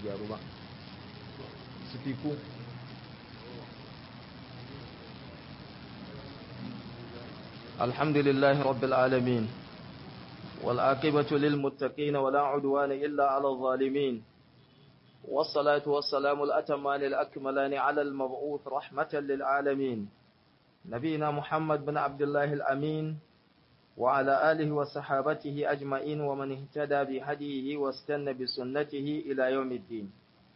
gyaru ba su fiku الحمد لله رب العالمين والعاقبة للمتقين ولا عدوان إلا على الظالمين والصلاة والسلام الأتمان الأكملان على المبعوث رحمة للعالمين نبينا محمد بن عبد الله الأمين وعلى آله وصحابته أجمعين ومن اهتدى بهديه واستنى بسنته إلى يوم الدين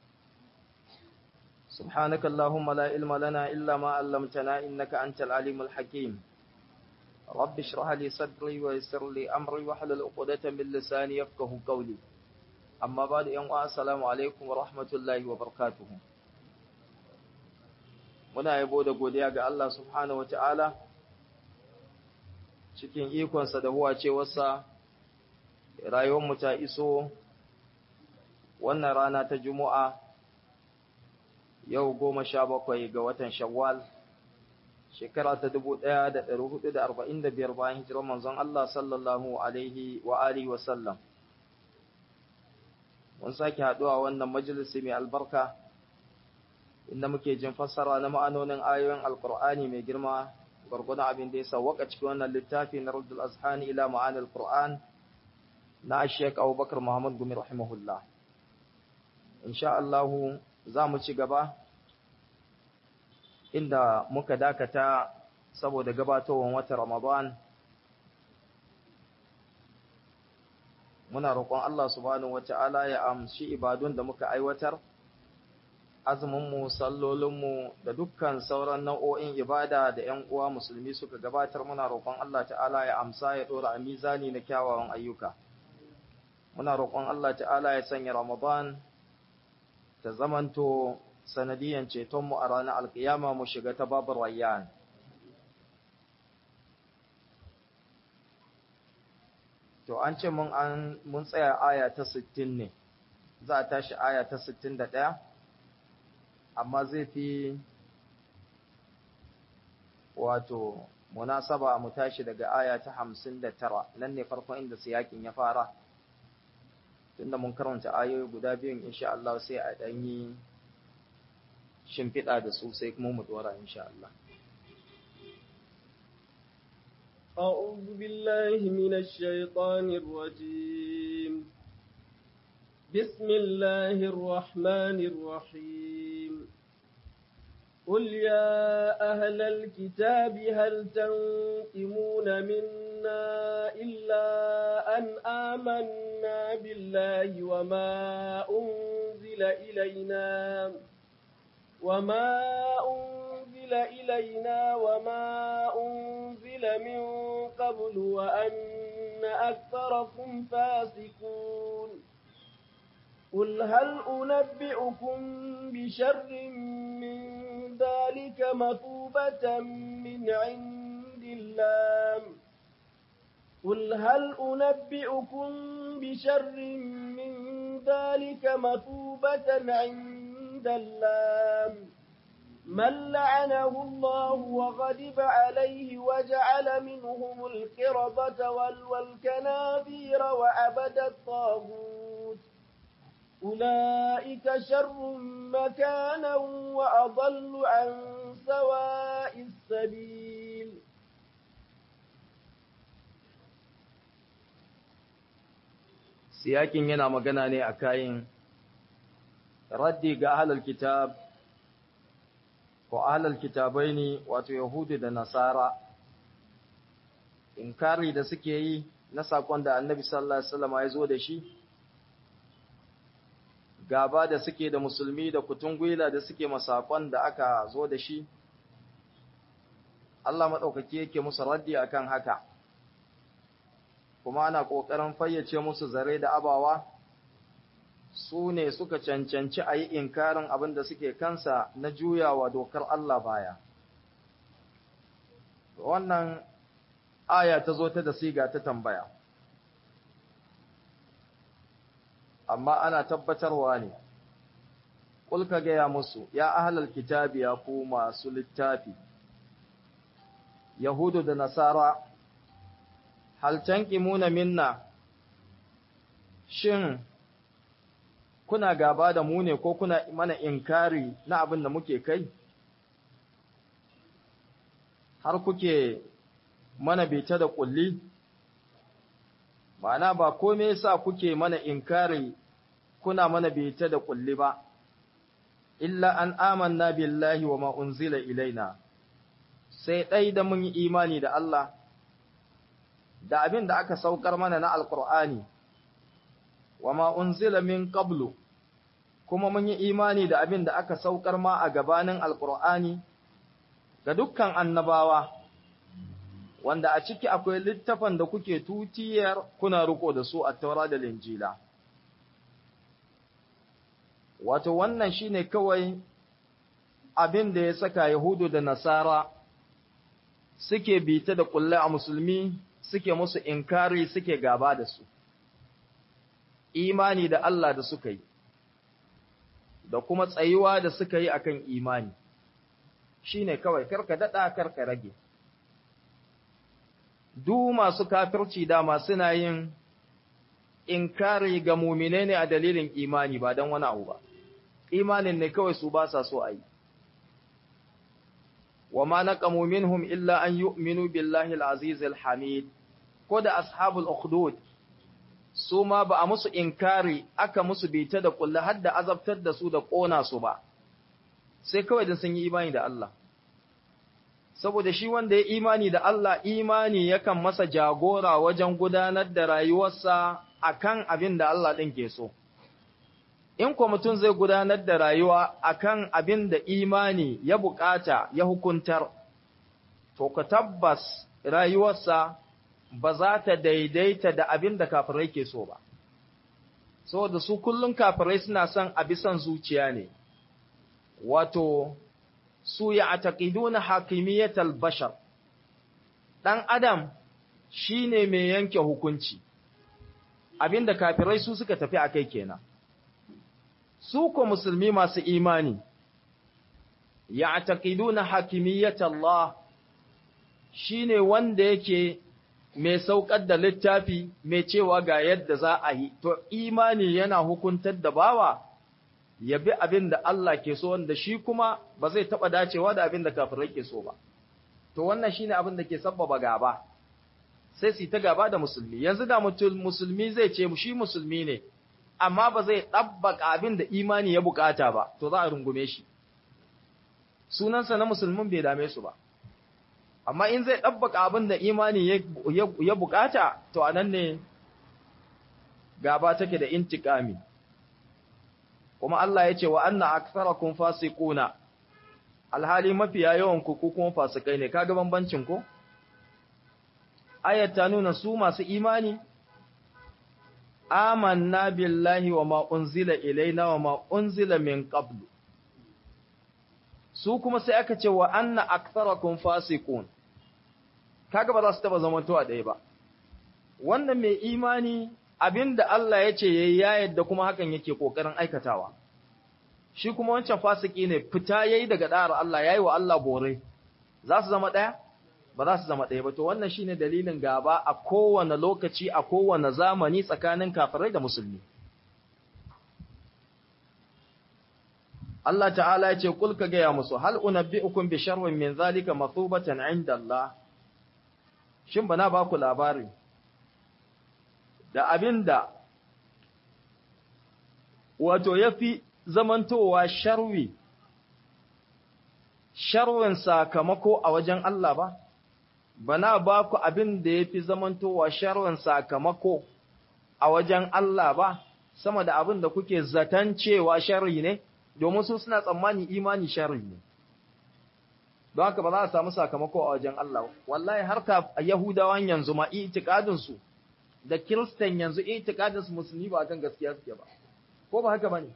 سبحانك اللهم لا علم لنا إلا ما علمتنا إنك أنت العليم الحكيم رب اشرح لي صدري ويسر لي أمري واحلل عقدة من لساني يفقه قولي أما بعد يوم السلام عليكم ورحمة الله وبركاته muna yabo da godiya ga Allah subhanahu ta'ala cikin ikonsa da huwacewarsa rayuwarmu ta iso wannan rana ta juma'a yau goma sha bakwai ga watan shawwal shekara ta dubu ɗaya da ɗari hudu da arba'in da biyar bayan hijirar manzon Allah sallallahu alaihi wa alihi wa sallam mun sake haɗuwa wannan majalisi mai albarka inda muke jin fassara na ma'anonin ayoyin alkur'ani mai girma gwargwadon abin da ya sawwaka cikin wannan littafi na Raddul Azhani ila ma'anil Qur'an na Sheikh Abubakar Muhammad Gumi rahimahullah insha Allah za mu ci gaba inda muka dakata saboda gabatowar watan Ramadan muna roƙon Allah subhanahu wata'ala ya amshi ibadun da muka aiwatar azuminmu sallolinmu da dukkan sauran nau'o'in ibada da ‘yan uwa musulmi suka gabatar muna roƙon Allah ta'ala ya amsa ya ɗora a mizani na kyawawan ayyuka muna roƙon Allah ta'ala ya sanya Ramadan ta zamanto sanadiyan cetonmu a ranar alkiyama mu shiga ta babu rayyan to an ce mun an mun tsaya aya ta 60 ne za a tashi aya ta 61 amma zai fi wato munasaba mu tashi daga aya ta 59 nan ne farkon inda siyakin ya fara tunda mun karanta ayoyi guda biyun insha Allah sai a danyi shimfiɗa da su sai kuma mu dora insha Allah أعوذ بالله من الشيطان الرجيم بسم الله الرحمن الرحيم قل يا أهل الكتاب هل تنقمون منا إلا أن آمنا بالله وما أنزل إلينا وما أنزل إلينا وما أنزل من قبل وأن أكثركم فاسقون قل هل أنبئكم بشر من ذلك مثوبة من عند الله قل هل أنبئكم بشر من ذلك مثوبة عند الله من لعنه الله وغضب عليه وجعل منهم القردة والكناذير وعبد الطاغوت أولئك شر مكانا وأضل عن سواء السبيل siyakin yana magana ne a kayan raddi ga ahlul kitab ko ahlul kitabai ne wato yahudu da nasara inkari da suke yi na sakon da annabi sallallahu alaihi wasallam ya zo da shi gaba da suke da musulmi da kutungwila da suke masakon da aka zo da shi Allah maɗaukaki yake musu raddi akan haka kuma ana ƙoƙarin fayyace musu zare da abawa su ne suka cancanci a yi inkarin abin da suke kansa na juyawa dokar Allah baya wannan aya ta zo ta da siga ta tambaya amma ana tabbatarwa ne Kulka gaya musu ya ahlal kitabi ya ku masu littafi yahudu da nasara hal tanqimuna minna shin kuna gaba da mu ne ko kuna mana inkari na abin da muke kai har kuke mana bita da kulli ma'ana ba kome yasa kuke mana inkari kuna mana bita da kulli ba illa an amanna billahi wa ma unzila ilaina sai dai da mun yi imani da Allah da abin da aka saukar mana na alqur'ani wa ma unzila min qablu kuma mun yi imani da abin da aka saukar ma a gabanin alqur'ani ga dukkan annabawa wanda a ciki akwai littafan da kuke tutiyar kuna riko da su a taura da linjila wato wannan shine kawai abin da ya saka yahudu da nasara suke bita da kulle a musulmi suke musu inkari suke gaba da su imani da Allah da suka yi da kuma tsayuwa da suka yi akan imani shine kawai karka dada karka rage du masu kafirci dama suna yin inkari ga mumine ne a dalilin imani ba don wani abu ba imanin ne kawai su ba sa so a yi wa ma naqamu minhum illa an yu'minu billahi al-aziz al-hamid ko da ashabul ukhdud su ma ba a musu inkari aka musu bita da kullu har da azabtar da su da kona su ba sai kawai dan sun yi imani da Allah saboda shi wanda ya imani da Allah imani yakan masa jagora wajen gudanar da rayuwarsa akan abin da Allah ɗin ke so in ko mutum zai gudanar da rayuwa akan abin da imani ya bukata ya hukuntar to ka tabbas rayuwarsa ba za ta daidaita da abin da kafirai ke so ba saboda su kullum kafirai suna son abisan zuciya ne wato su ya ataqiduna hakimiyatal bashar dan adam shine mai yanke hukunci abinda kafirai su suka tafi akai kenan su ko musulmi masu imani ya ataqiduna hakimiyatallah shine wanda yake mai saukar da littafi mai cewa ga yadda za a yi to imani yana hukuntar da bawa ya bi abin da Allah ke so wanda shi kuma ba zai taɓa dacewa da abin da kafirai ke so ba. To wannan shine abin da ke sabbaba gaba, sai su ta gaba da musulmi. Yanzu da musulmi zai ce shi musulmi ne, amma ba zai ɗabbaka abin da imani ya bukata ba, to za a rungume shi. Sunansa na musulmin bai dame su ba. Amma in zai ɗabbaka abin da imani ya bukata, to a nan ne gaba take da intikami. kuma Allah ya ce wa anna aktharakum fasiquna alhali mafiya yawan ku kuma fasikai ne kaga bambancin ko ayat ta nuna su masu imani amanna billahi wa ma unzila ilaina wa ma unzila min qablu su kuma sai aka ce wa anna aktharakum fasiqun kaga ba za su taba zamantowa ɗaya ba wannan mai imani abinda Allah ya ce yayi ya yadda kuma hakan yake kokarin aikatawa shi kuma wancan fasiki ne fita yayi daga da'ar Allah yayi wa Allah bore za su zama daya ba za su zama daya ba to wannan shine dalilin gaba a kowane lokaci a kowane zamani tsakanin kafirai da musulmi Allah ta'ala ya ce kul ka gaya musu hal unabbi'ukum bi sharrin min zalika mathubatan 'inda Allah shin bana ba ku labari da abinda wato yafi zamantowa sharwi sharwin sakamako a wajen Allah ba bana ba ku abin da yafi zamantowa sharwin sakamako a wajen Allah ba sama da abin da kuke zaton cewa sharri ne domin su suna tsammani imani sharri ne don haka ba za a samu sakamako a wajen Allah wallahi har ka yahudawan yanzu ma itikadin su da kiristan yanzu itikadin su musulmi ba kan gaskiya suke ba ko ba haka bane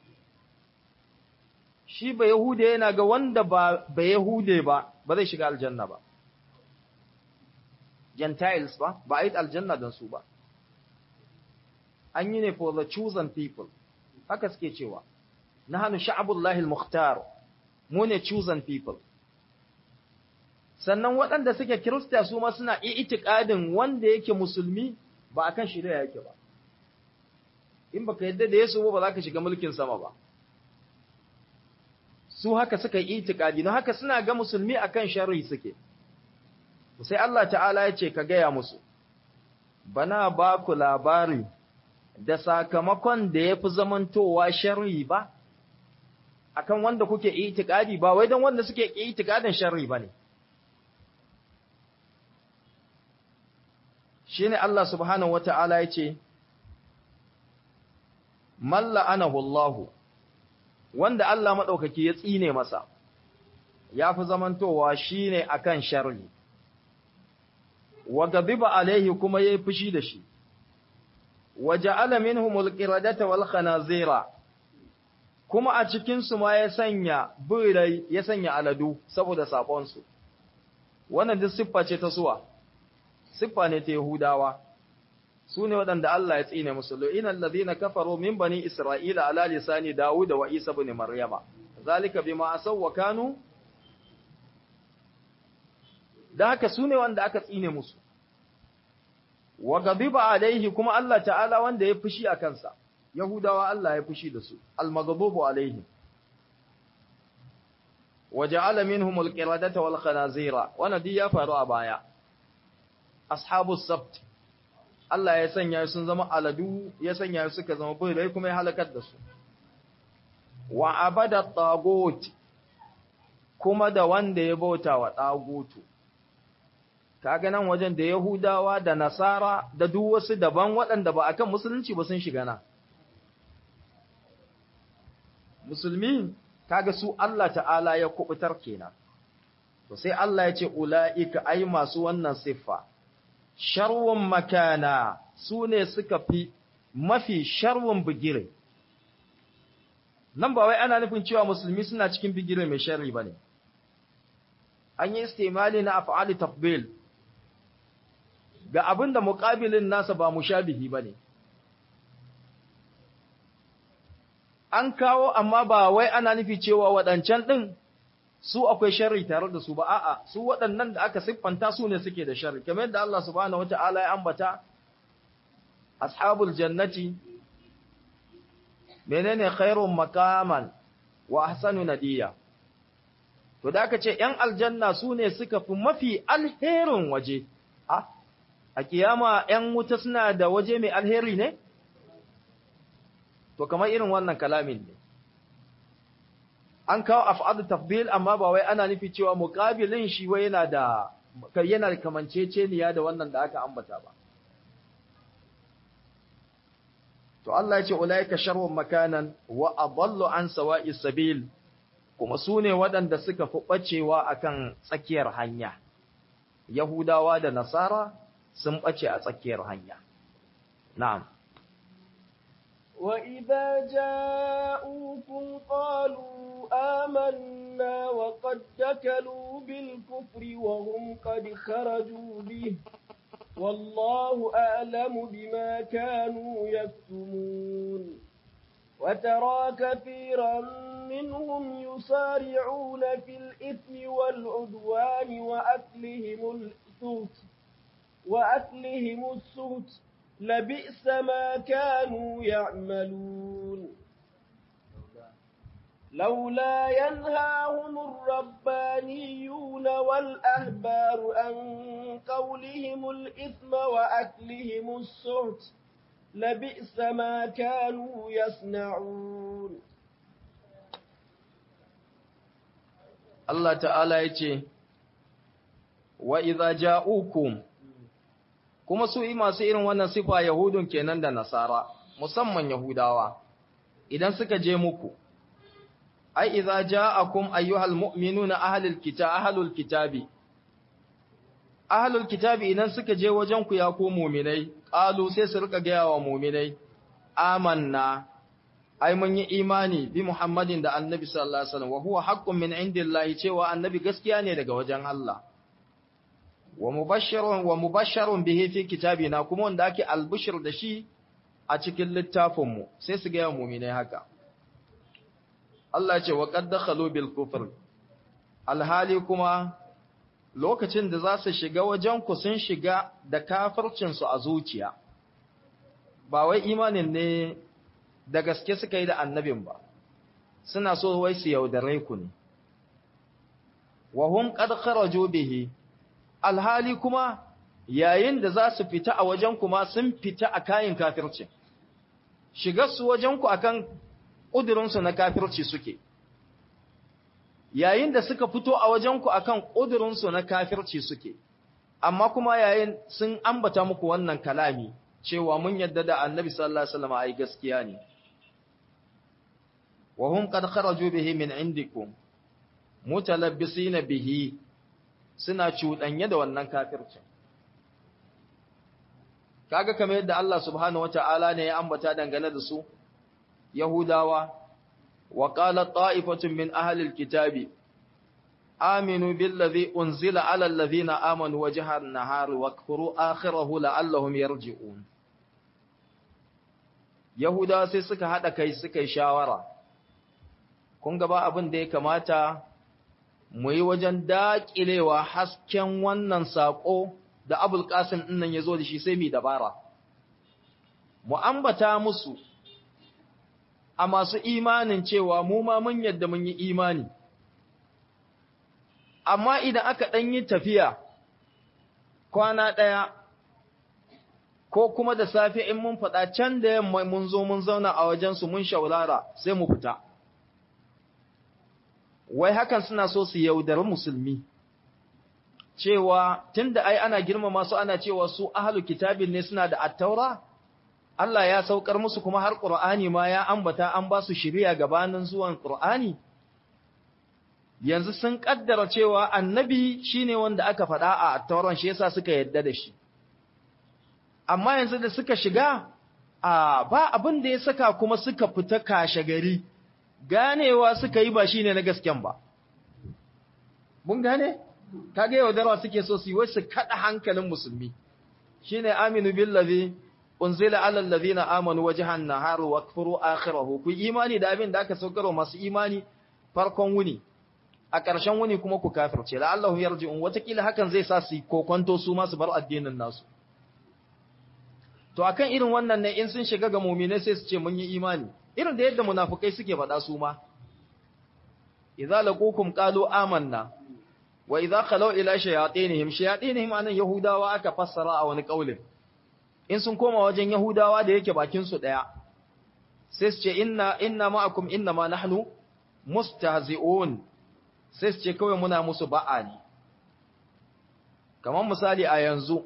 shi ba yahude yana ga wanda ba ba yahude ba ba zai shiga aljanna ba gentiles ba ba a yi aljanna don su ba an yi ne for the chosen people haka suke cewa nahnu sha'abullahi al-mukhtar mu ne chosen people sannan waɗanda suke kirista su ma suna itikadin wanda yake musulmi ba akan shari'a yake ba in baka yadda da Yesu ba za ka shiga mulkin sama ba su haka suka yi itikadi don haka suna ga musulmi akan sharri suke sai Allah ta'ala ya ce ka gaya musu bana ba ku labari da sakamakon da ya fi zamantowa sharri ba akan wanda kuke itikadi ba wai don wanda suke itikadin sharri ba ne shi ne Allah subhanahu wa ta'ala ya ce malla anahu Allahu wanda Allah maɗaukaki ya tsine masa ya fi zamantowa shi ne a kan sharri, wa gabiba alaihi kuma ya yi fushi da shi, wa ja'ala minhum alqiradata wal khanazira kuma a cikinsu ma ya sanya birai ya sanya aladu saboda saƙonsu. Wannan duk siffa ce ta suwa, siffa ne ta Yahudawa. su ne waɗanda Allah ya tsine musu lo'inan lazina kafaro min bani Isra'ila ala lisani Dawud wa Isa bin Maryama zalika bima asaw wa kanu da haka su ne wanda aka tsine musu wa ghadiba alaihi kuma Allah ta'ala wanda ya fushi a kansa Yahudawa Allah ya fushi da su al-maghdubu alaihi wa ja'ala minhum al-qiradata wal khanazira wannan duk ya faru a baya ashabus sabt Allah ya sanya sun zama aladu ya sanya suka zama birai kuma ya halakar da su wa abada tagut kuma da wanda ya bauta wa tagutu kaga nan wajen da yahudawa da nasara da duk wasu daban waɗanda ba akan musulunci ba sun shiga na musulmi kaga su Allah ta'ala ya kubutar kenan to sai Allah ya ce ulaika ai masu wannan siffa sharwun makana su ne suka fi mafi sharwun bigire. Nan ba wai ana nufin cewa musulmi suna cikin bigire mai sharri ba ne. An yi istimali na af'ali tafbil ga abin da muƙabilin nasa ba mushabihi ba ne. An kawo amma ba wai ana nufi cewa waɗancan ɗin su akwai sharri tare da su ba a'a su waɗannan da aka siffanta su ne suke da sharri kamar yadda Allah subhanahu wata'ala ya ambata ashabul jannati menene khairun makaman wa ahsanu nadiya to da aka ce ‘yan aljanna su ne suka fi mafi alherin waje a a kiyama ‘yan wuta suna da waje mai alheri ne to kamar irin wannan kalamin ne an kawo af'adu tafdil amma ba wai ana nufi cewa muqabilin shi wai yana da yana da kamanceceniya da wannan da aka ambata ba to Allah ya ce ulaika sharrun makanan wa adallu an sawa'is sabil kuma su ne waɗanda suka fi ɓacewa akan tsakiyar hanya Yahudawa da Nasara sun ɓace a tsakiyar hanya na'am وإذا جاءوكم قالوا آمنا وقد دكلوا بالكفر وهم قد خرجوا به والله أعلم بما كانوا يكتمون وترى كثيرا منهم يسارعون في الإثم والعدوان وأكلهم السهت وأكلهم السهت لبئس ما كانوا يعملون لولا ينهاهم الربانيون والأهبار عن قولهم الإثم وأكلهم السهت لبئس ما كانوا يصنعون Allah ta'ala ya ce, Wa iza ja'ukum, kuma su yi masu irin wannan sifa Yahudun kenan da Nasara, musamman Yahudawa, idan suka je muku, ai, iza ja'akum ayyuhal mu'minu na ahalul kita, ahalul kitabi. Ahalul kitabi idan suka je wajen ku ya ko muminai, ƙalu sai su rika gaya wa muminai, amanna, ai mun yi imani bi Muhammadin da Annabi sallallahu alaihi wasallam wa huwa haqqun min indillahi cewa Annabi gaskiya ne daga wajen Allah wa mubashshirun wa mubashsharun bihi fi kitabina kuma wanda ake albishir da shi a cikin littafin mu sai su ga mu'minai haka Allah ce wa qad dakhalu bil kufr alhali kuma lokacin da za su shiga wajen ku sun shiga da kafircin su a zuciya ba wai imanin ne da gaske suka yi da annabin ba suna so wai su yaudare ku ne wa hum qad kharaju bihi alhali kuma yayin da za su fita a wajen kuma sun fita a kayan kafirci shigar su wajen ku akan kudirin su na kafirci suke yayin da suka fito a wajen ku akan kudirin su na kafirci suke amma kuma yayin sun ambata muku wannan kalami cewa mun yadda da annabi sallallahu alaihi wasallam ai gaskiya ne wa hum qad kharaju bihi min indikum mutalabbisina bihi suna cuɗanye da wannan kafircin kaga kamar yadda Allah subhanahu wata'ala ne ya ambata dangane da su yahudawa wa qala ta'ifatun min ahli alkitabi aminu billazi unzila ala alladhina amanu wajha an-nahari wakfuru akhirahu la'allahum yarji'un yahudawa sai suka hada kai suka yi shawara kun ga ba abin da ya kamata mu yi wajen daƙilewa hasken wannan saƙo da abul ƙasim ɗinnan ya zo da shi sai mai dabara. Mu ambata musu a masu imanin cewa mu ma mun yadda mun yi imani. Amma idan aka ɗan yi tafiya kwana ɗaya ko kuma da safe in mun faɗa can da yamma mun zo mun zauna a wajensu mun shaulara sai mu fita. wai hakan suna so su yaudari musulmi cewa tunda ai ana girmama su ana cewa su ahlu kitabin ne suna da attaura Allah ya saukar musu kuma har Qur'ani ma ya ambata an ba su shiriya gabanin zuwan Qur'ani yanzu sun kaddara cewa annabi shine wanda aka faɗa a attauran shi yasa suka yadda da shi amma yanzu da suka shiga a ba abin da ya saka kuma suka fita kashe gari ganewa suka yi ba shi ne na gasken ba. Mun gane? Kage yaudarwa suke so su yi wai su kaɗa hankalin musulmi. Shi ne aminu billazi, unzila alallazi na amanu wa jihan na haru wa kufuru akhirahu. Ku imani da abin da aka saukarwa masu imani farkon wuni. A ƙarshen wuni kuma ku kafirce, la'allahu yarji'un watakila hakan zai sa su yi kokonto su masu bar addinin nasu. To akan irin wannan ne in sun shiga ga muminai sai su ce mun yi imani. irin da yadda munafukai suke faɗa su ma idza laqukum qalu amanna wa idza khalu ila shayatinihim shayatinihim anan yahudawa aka fassara a wani kaulin in sun koma wajen yahudawa da yake bakin su daya sai su ce inna inna ma'akum inna ma nahnu mustahzi'un sai su ce kawai muna musu ba'a ne kamar misali a yanzu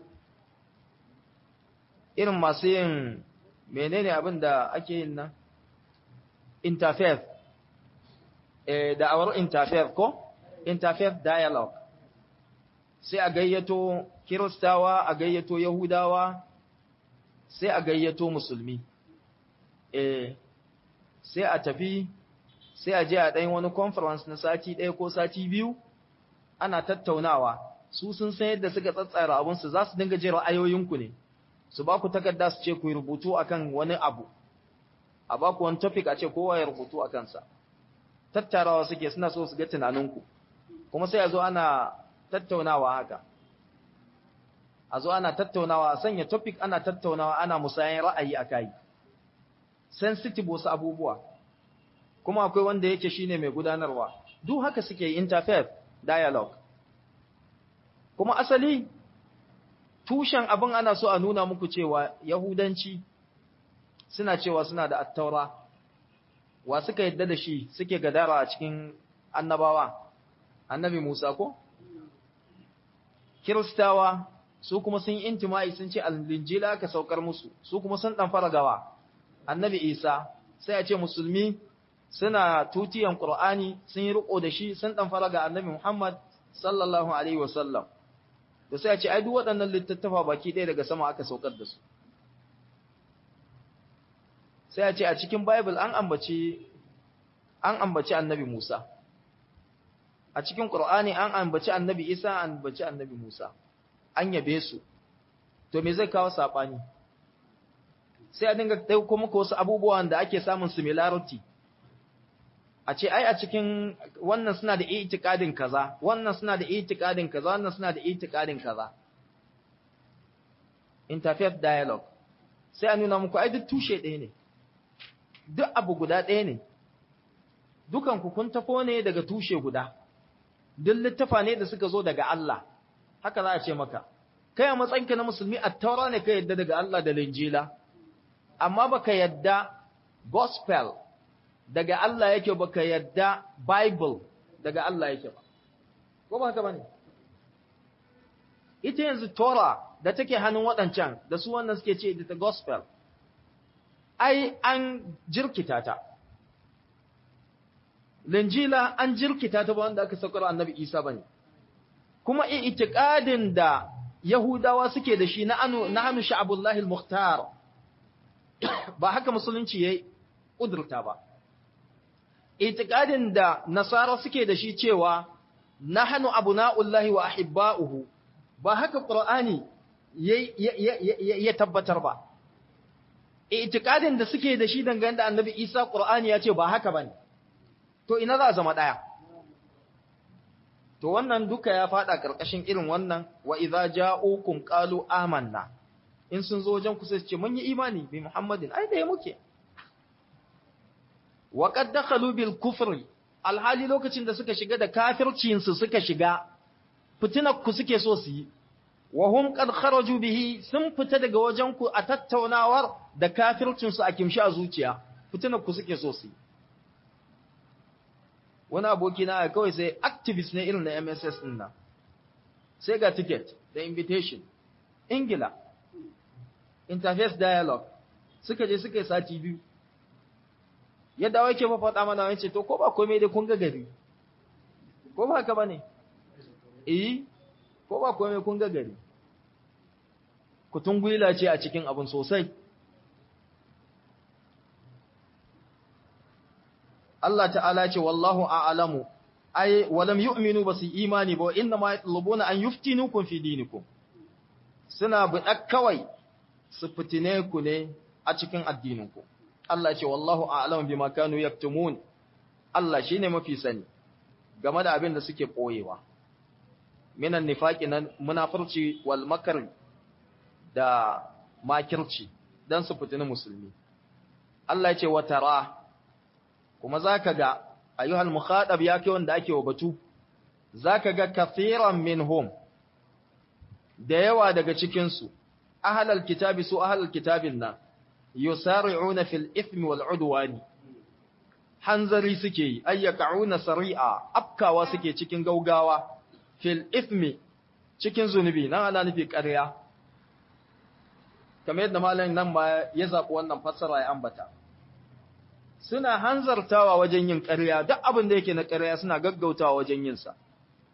irin masu yin menene abin da ake yin nan interfaith eh da'awar interfaith ko interfaith dialogue sai a gayyato kiristawa a gayyato yahudawa sai a gayyato musulmi eh sai a tafi sai a je a ɗan wani conference na sati ɗaya ko sati biyu ana tattaunawa su sun san yadda suka tsatsara abinsu za su dinga jin ra'ayoyinku ne su ba ku takarda su ce ku yi rubutu akan wani abu a ba ku wani topic a ce kowa ya rubutu a kansa tattarawa suke suna so su ga tunaninku kuma sai a zo ana tattaunawa haka a zo ana tattaunawa a sanya topic ana tattaunawa ana musayan ra'ayi a kai sensitive wasu abubuwa kuma akwai wanda yake shine mai gudanarwa duk haka suke interfaith dialogue kuma asali tushen abin ana so a nuna muku cewa yahudanci suna cewa suna da attaura wa suka yadda da shi suke gadara a cikin annabawa annabi Musa ko kiristawa su kuma sun yi intima'i sun ce al-injila aka saukar musu su kuma sun dan fara gawa annabi Isa sai a ce musulmi suna tutiyan Qur'ani sun yi riko da shi sun dan fara ga annabi Muhammad sallallahu alaihi wasallam to sai a ce ai duk waɗannan littattafa baki ɗaya daga sama aka saukar da su sai a ce a cikin Bible an ambaci an ambaci annabi Musa a cikin Qur'ani an ambaci annabi Isa an ambaci annabi Musa an yabe su to me zai kawo sabani sai a dinga dauko muku wasu abubuwan da ake samun similarity a ce ai a cikin wannan suna da itikadin kaza wannan suna da itikadin kaza wannan suna da itikadin kaza interfaith dialogue sai a nuna muku ai duk tushe ɗaya ne duk abu guda ɗaya ne dukan ku kun tafo ne daga tushe guda duk littafa ne da suka zo daga Allah haka za a ce maka kai a matsayinka na musulmi at-taura ne ka yadda daga Allah da linjila amma baka yadda gospel daga Allah yake baka yadda bible daga Allah yake ba ko ba haka bane ita yanzu Torah da take hannun waɗancan da su wannan suke ce da gospel ai an jirkita ta linjila an jirkita ta ba wanda aka saukar annabi Isa bane kuma itiqadin da Yahudawa suke da shi na anu na hanu sha'abullahi al-mukhtar ba haka musulunci yayi kudurta ba itiqadin da nasara suke da shi cewa nahnu abuna'ullahi wa ahibba'uhu ba haka qur'ani ya tabbatar ba itikadin da suke da shi dangane da annabi isa qur'ani ya ce ba haka bane to ina za a zama daya to wannan duka ya fada karkashin irin wannan wa idza ja'ukum qalu amanna in sun zo wajen ku sai ce mun yi imani bi muhammadin ai da muke wa qad dakhalu bil kufri alhali lokacin da suka shiga da kafircin su suka shiga fitinar ku suke so su yi wa hum qad kharaju bihi sun fita daga wajen ku a tattaunawar da kafircin su a kimshi a zuciya fitinar ku suke so su yi wani aboki na kawai sai activist ne irin na MSS din nan sai ga ticket da invitation ingila interface dialogue suka je suka yi sati biyu yadda wake fa faɗa mana wance to ko ba komai dai kun ga gari ko ba haka bane eh ko ba komai kun ga gari kutun gwila ce a cikin abin sosai Allah ta'ala ce wallahu a'lamu ay walam yu'minu basu imani ba inna ma yatlubuna an yuftinukum fi dinikum suna buɗa kawai su fitine ku ne a cikin addininku Allah ce wallahu a'lamu bima kanu yaktumun Allah shine mafi sani game da abin da suke koyewa minan nifaqi na munafurci wal makr da makirci dan su fitini musulmi Allah ce wa tara kuma zaka ga ayyuhal mukhadab yake wanda ake wa batu zaka ga kaseeran minhum da yawa daga cikin su ahlal kitabi su ahlal kitabin nan yusari'una fil ithmi wal udwani hanzari suke yi ayyaka'una sari'a afkawa suke cikin gaugawa fil ithmi cikin zunubi nan ana nufi ƙarya kamar yadda malamin nan ma ya zaɓi wannan fassara ya ambata suna hanzartawa wajen yin ƙarya duk abin da yake na ƙarya suna gaggautawa wajen yin sa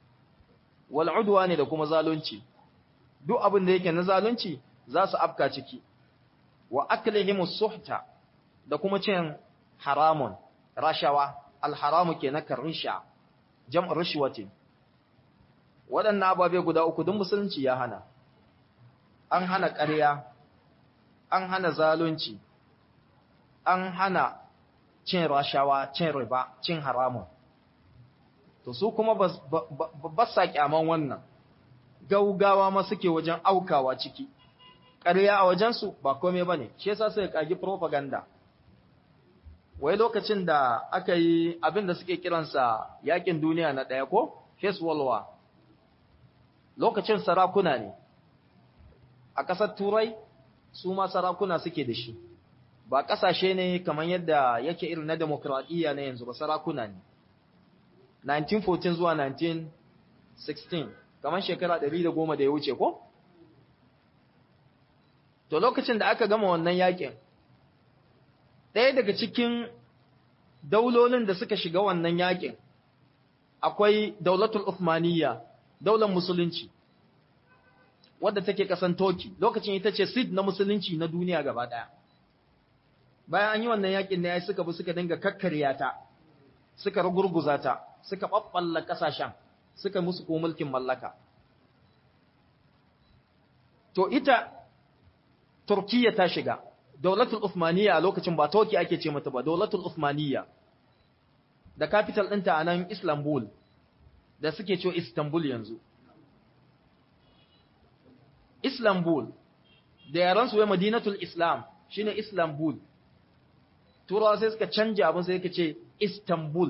wal udwani da kuma zalunci duk abin da yake na zalunci za su afka ciki wa aklihim suhta da kuma cin haramun rashawa alharamu ke na karisha jam'ar rishwatin waɗannan ababe guda uku duk musulunci ya hana an hana ƙarya an hana zalunci an hana cin rashawa cin riba cin haramun to su kuma ba sa kyaman wannan gaugawa ma suke wajen aukawa ciki ƙarya a wajensu ba komai ba ne shi yasa sai kagi propaganda wai lokacin da aka yi abin da suke kiransa yakin duniya na ɗaya ko First World War lokacin sarakuna ne a ƙasar turai su ma sarakuna suke da shi ba ƙasashe ne kamar yadda yake irin na demokradiyya na yanzu ba sarakuna ne 1914 zuwa 1916 kamar shekara 110 da ya wuce ko to lokacin da aka gama wannan yakin ɗaya daga cikin daulolin da suka shiga wannan yakin akwai daulatul Uthmaniyya daular musulunci wadda take kasan Turkey lokacin ita ce seed na musulunci na duniya gaba ɗaya bayan an yi wannan yakin ne ai suka bi suka dinga kakkarya ta suka rugurguza ta suka babballa kasashen suka musu ko mulkin mallaka to ita Turkiyya ta shiga Daulatul Uthmaniyya a lokacin ba Turkey ake ce mata ba Daulatul Uthmaniyya da capital ɗinta a nan Istanbul da suke cewa Istanbul yanzu Istanbul da yaran su wai Madinatul Islam shine Istanbul turawa sai suka canja abin sai suka ce istanbul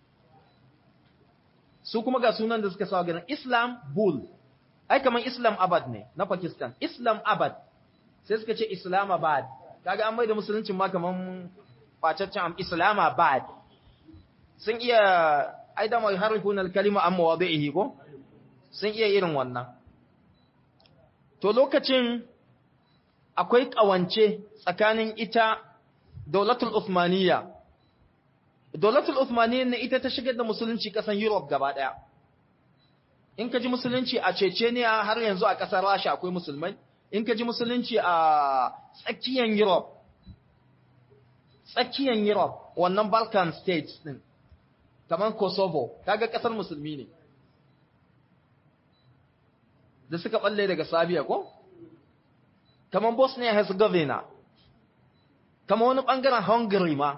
su kuma ga sunan da suka sawa ganin islam bull ai kaman islam abad ne na pakistan islam abad sai suka ce islamabad kaga an mai da musuluncin ma kaman kwacaccen am islamabad sun iya ai da mai harifun al-kalima an mawadi'ihi ko sun iya irin wannan to lokacin akwai kawance tsakanin ita daulatul Uthmaniyya daulatul Uthmaniyya ne ita ta shigar da musulunci kasan Europe gaba daya in ka ji musulunci a Chechnya har yanzu a kasar Russia akwai musulmai in ka ji musulunci a tsakiyar Europe tsakiyar Europe wannan Balkan states din kamar Kosovo kaga kasar musulmi ne da suka balle daga Sabiya ko kamar Bosnia Herzegovina kamar wani bangaren Hungary ma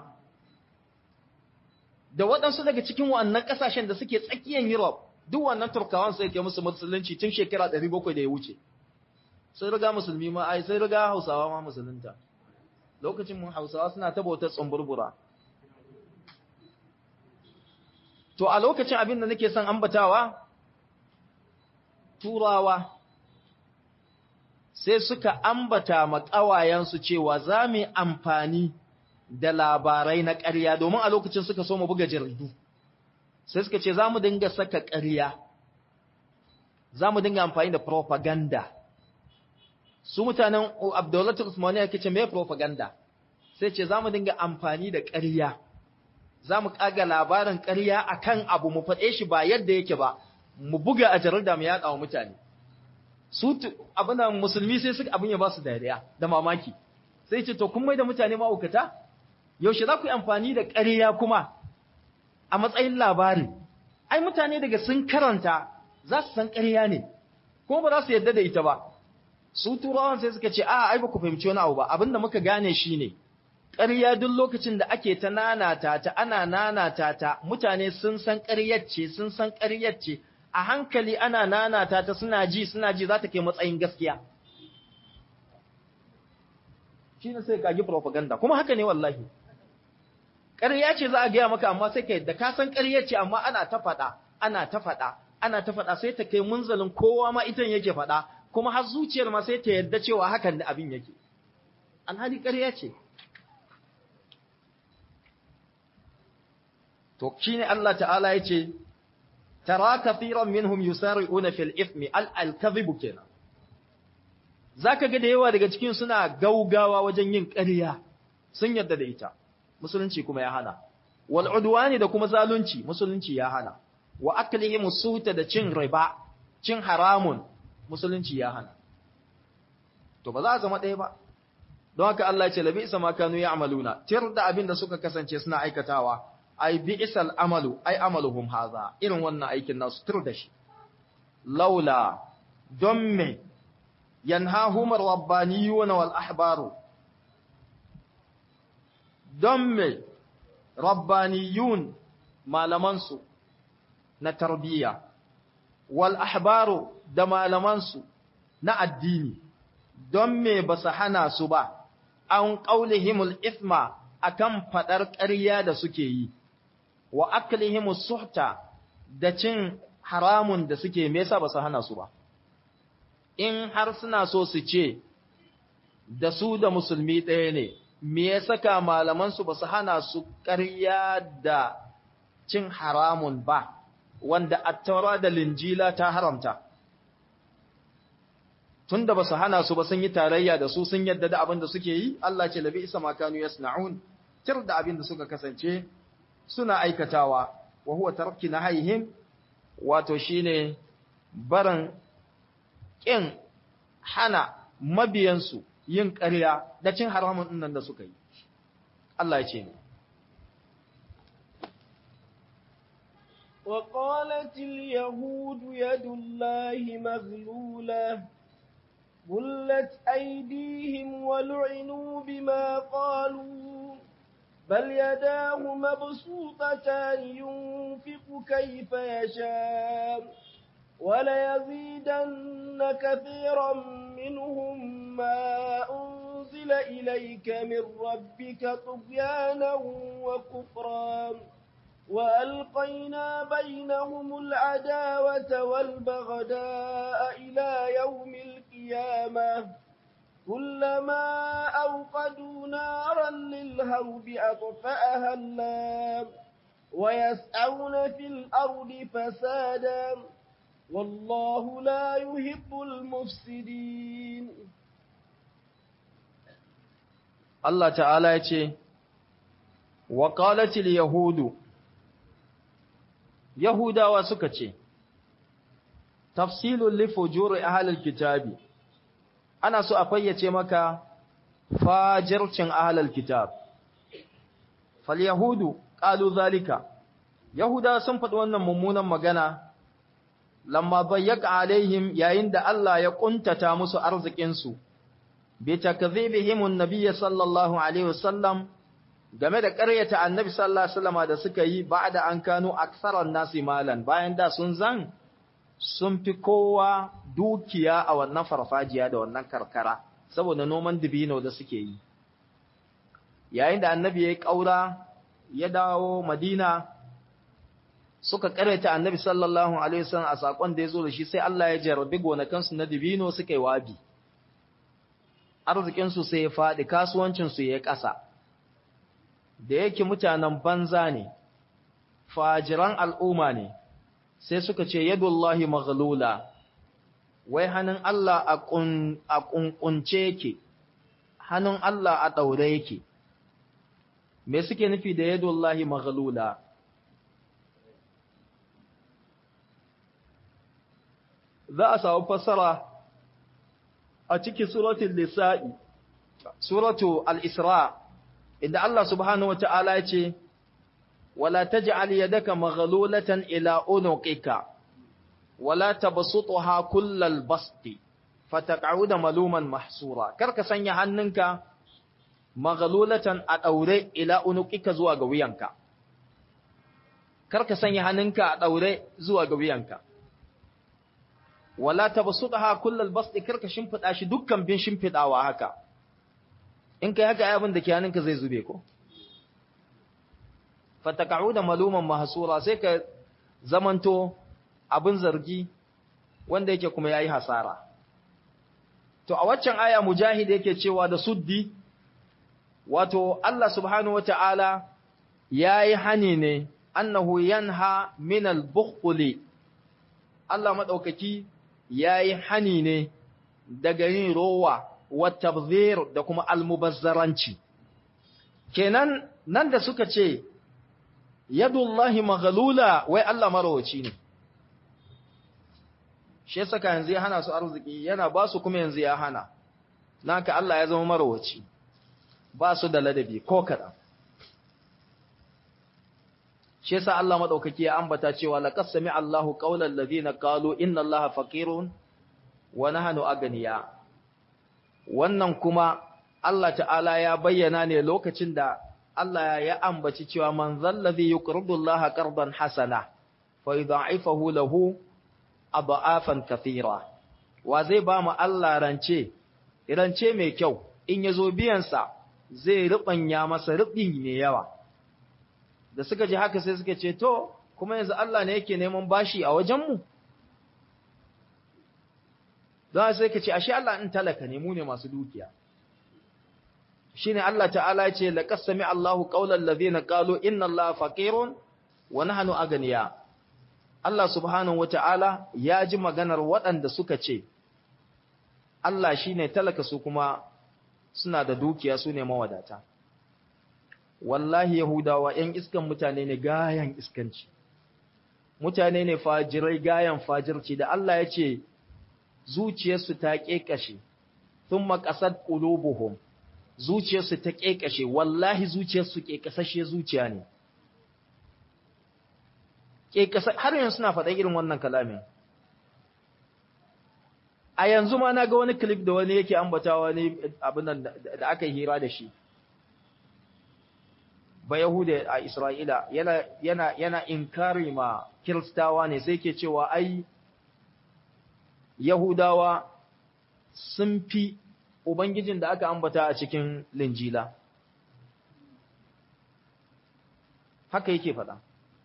da waɗansu daga cikin wannan ƙasashen da suke tsakiyar Europe duk wannan Turkawan sai ke musu musulunci tun shekara 700 da ya wuce sai riga musulmi ma ai sai riga Hausawa ma musulunta lokacin mun Hausawa suna ta bautar tsumburbura to a lokacin abin da nake son ambatawa turawa sai suka ambata ma ƙawayensu cewa za mu amfani da labarai na ƙarya domin a lokacin suka so mu buga jaridu sai suka ce za mu dinga saka ƙarya za mu dinga amfani da propaganda su mutanen abdullatul usmaniya ke ce mai propaganda sai ce za mu dinga amfani da ƙarya za mu ƙaga labarin ƙarya a kan abu mu faɗe shi ba yadda yake ba mu buga a jarida mu yaɗa wa mutane su abin da musulmi sai suka abin ya ba su dariya da mamaki sai ce to kun mai da mutane ma'aukata yaushe za ku yi amfani da ƙarya kuma a matsayin labari ai mutane daga sun karanta za su san ƙarya ne kuma ba za su yarda da ita ba su turawan sai suka ce a ai ba ku fahimci wani abu ba abin da muka gane shi ne ƙarya duk lokacin da ake ta nanata ta ana nanata ta mutane sun san ƙaryar ce sun san ƙaryar ce a hankali ana nanata ta suna ji suna ji za ta kai matsayin gaskiya shi ne sai kagi propaganda kuma haka ne wallahi ƙarya ce za a gaya maka amma sai ka yadda ka san ƙarya ce amma ana ta faɗa ana ta faɗa ana ta faɗa sai ta kai munzalin kowa ma itan yake faɗa kuma har zuciyar ma sai ta yadda cewa hakan da abin yake alhali ƙarya ce to shine Allah ta'ala ya ce tara kathiran minhum yusari'una fil ithmi al al-kadhibu kenan zaka ga da yawa daga cikin suna gaugawa wajen yin ƙarya sun yarda da ita musulunci kuma ya hana wal udwani da kuma zalunci musulunci ya hana wa aklihim suta da cin riba cin haramun musulunci ya hana to ba za a zama ɗaya ba don haka Allah ya ce labi isa ma kanu ya'maluna tir da abin da suka kasance suna aikatawa ai bi'sal amalu ai amaluhum haza irin wannan aikin nasu tir da shi laula don me yanhahum rabbaniyuna wal ahbaru don me rabbaniyun malamansu na tarbiyya wal ahbaru da malamansu na addini don me ba su hana su ba an qaulihimul ithma akan fadar ƙarya da suke yi wa aklihimus suhta da cin haramun da suke me yasa ba su hana su ba in har suna so su ce da su da musulmi ɗaya ne me ya saka malamansu ba su hana su ƙarya da cin haramun ba wanda attaura da linjila ta haramta tunda ba su hana su ba sun yi tarayya da su sun yadda da abin da suke yi Allah ce labi isa makanu yasna'un tir da abin da suka kasance suna aikatawa wa huwa tarki nahayhim wato shine barin kin hana mabiyansu yin ƙarya da cin haramun nan da suka yi Allah ya ce ne وقالت اليهود يد الله مغلولة غلت أيديهم ولعنوا بما قالوا بل يداه مبسوطتان ينفق كيف يشاء وليزيدن كثيرا منهم ما أنزل أنزل إليك من ربك طغيانا وكفرا وألقينا بينهم العداوة والبغداء إلى يوم القيامة كلما أوقدوا نارا للهرب أطفأها الله ويسعون في الأرض فسادا والله لا يحب المفسدين Allah ta'ala ya ce, Wa ƙalatil Yahudu, Yahudawa suka ce, Tafsilun lifujuri ahalil kitabi, ana so a fayyace maka fajircin ahalil kitab. Fal Yahudu, ƙalu zalika, Yahudawa sun faɗi wannan mummunan magana, lamma bayyaka alaihim yayin da Allah ya ƙuntata musu arzikinsu. بتكذيبهم النبي صلى الله عليه وسلم game da ƙaryata annabi sallallahu alaihi wasallam da suka yi ba'da an kanu aktsaran nasi malan bayan da sun zan sun fi kowa dukiya a wannan farfajiya da wannan karkara saboda noman dibino da suke yi yayin da annabi ya yi ƙaura ya dawo madina suka ƙaryata annabi sallallahu alaihi wasallam a sakon da ya zo da shi sai Allah ya jarabi gonakansu na dibino suka yi wabi arzikinsu sai ya faɗi kasuwancinsu ya ƙasa da yake mutanen banza ne fajiran al'umma ne sai suka ce yadullahi maghlula wai hannun Allah a ƙunƙunce yake hannun Allah a ɗaure yake me suke nufi da yadullahi maghlula za a samu fassara a cikin suratul nisa'i suratu al-isra inda Allah subhanahu wata'ala ya ce wala taj'al yadaka maghlulatan ila unuqika wala tabsutha kullal basti fataq'uda maluman mahsura karka sanya hannunka maghlulatan a daure ila unuqika zuwa ga wuyanka karka sanya hannunka a daure zuwa ga wuyanka wala tabsutha kullal basti karka shimfida shi dukkan bin shimfidawa haka in kai haka abin da ke hannunka zai zube ko fataka'uda maluman mahsura sai ka zamanto abin zargi wanda yake kuma yayi hasara to a waccan aya mujahid yake cewa da suddi wato Allah subhanahu wataala yayi hani ne annahu yanha min al-bukhli Allah madaukaki yayi hani ne daga yin rowa wa tabzir da kuma almubazzaranci kenan nan da suka ce yadullahi maghlula wai Allah marawaci ne shi yasa yanzu ya hana su arziki yana ba su kuma yanzu ya hana naka Allah ya zama marawaci ba su da ladabi ko kadan shi yasa Allah madaukaki ya ambata cewa laqad sami Allahu qaulal ladina qalu inna Allaha faqirun wa nahnu aganiya wannan kuma Allah ta'ala ya bayyana ne lokacin da Allah ya ambaci cewa man zallazi yuqridu Allah qardan hasana fa yudha'ifahu lahu adha'afan kathira wa zai ba mu Allah rance rance mai kyau in yazo biyan sa zai rubanya masa rubin mai yawa da suka ji haka sai suka ce to kuma yanzu Allah ne yake neman bashi a wajen mu don sai ka ce ashe Allah in talaka ne mu ne masu dukiya shine Allah ta'ala ya ce laqad sami Allahu qawlan ladhina qalu inna Allaha faqirun wa nahnu aganiya Allah subhanahu wata'ala ya ji maganar waɗanda suka ce Allah shine talaka su kuma suna da dukiya su ne mawadata wallahi yahudawa ƴan iskan mutane ne gayan iskanci mutane ne fajirai gayan fajirci da Allah ya ce zuciyarsu ta ƙeƙashe, sun makasar ƙulubuhum, zuciyarsu ta ƙeƙashe, wallahi zuciyarsu ƙeƙasashe zuciya ne. Har yanzu suna faɗa irin wannan kalamin. A yanzu ma na ga wani klip da wani yake ambatawa ne abin da aka yi hira da shi. Ba Yahuda a Isra'ila yana, yana, yana inkari ma Kiristawa ne sai ke cewa ai Yahudawa sun fi ubangijin da aka ambata a cikin linjila haka yake faɗa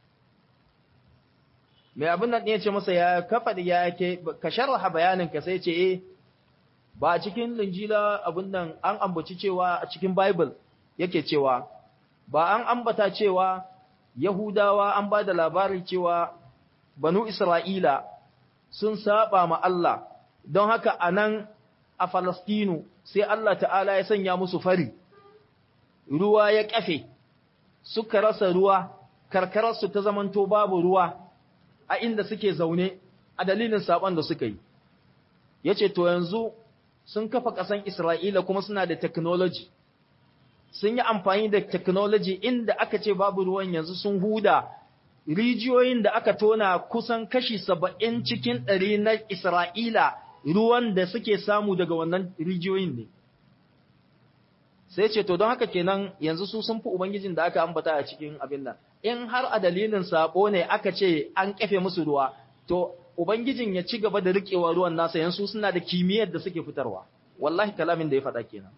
mai abin nan ya ce masa ya kafa da ya ke ka sharha bayanin ka sai ce eh ba a cikin linjila abin nan an ambaci cewa a cikin bible yake cewa ba an ambata cewa yahudawa an ba da labari cewa banu isra'ila sun saba ma Allah don haka a nan a falastinu sai Allah ta'ala ya sanya musu fari ruwa ya kafe suka rasa ruwa karkararsu ta zamanto babu ruwa a inda suke zaune a dalilin saban da suka yi yace to yanzu sun kafa ƙasan Isra'ila kuma suna da technology sun yi amfani da technology inda aka ce babu ruwan yanzu sun huda rijiyoyin da aka tona kusan kashi saba'in cikin ɗari na Isra'ila ruwan da suke samu daga wannan rijiyoyin ne. Sai ce, To, don haka kenan yanzu su sun fi Ubangijin da aka ambata a cikin abin nan, in har a dalilin saɓo ne aka ce an kafe musu ruwa, to, Ubangijin ya ci gaba da riƙewa ruwan nasa yanzu suna da kimiyyar da suke fitarwa, wallahi kalamin da ya faɗa kenan.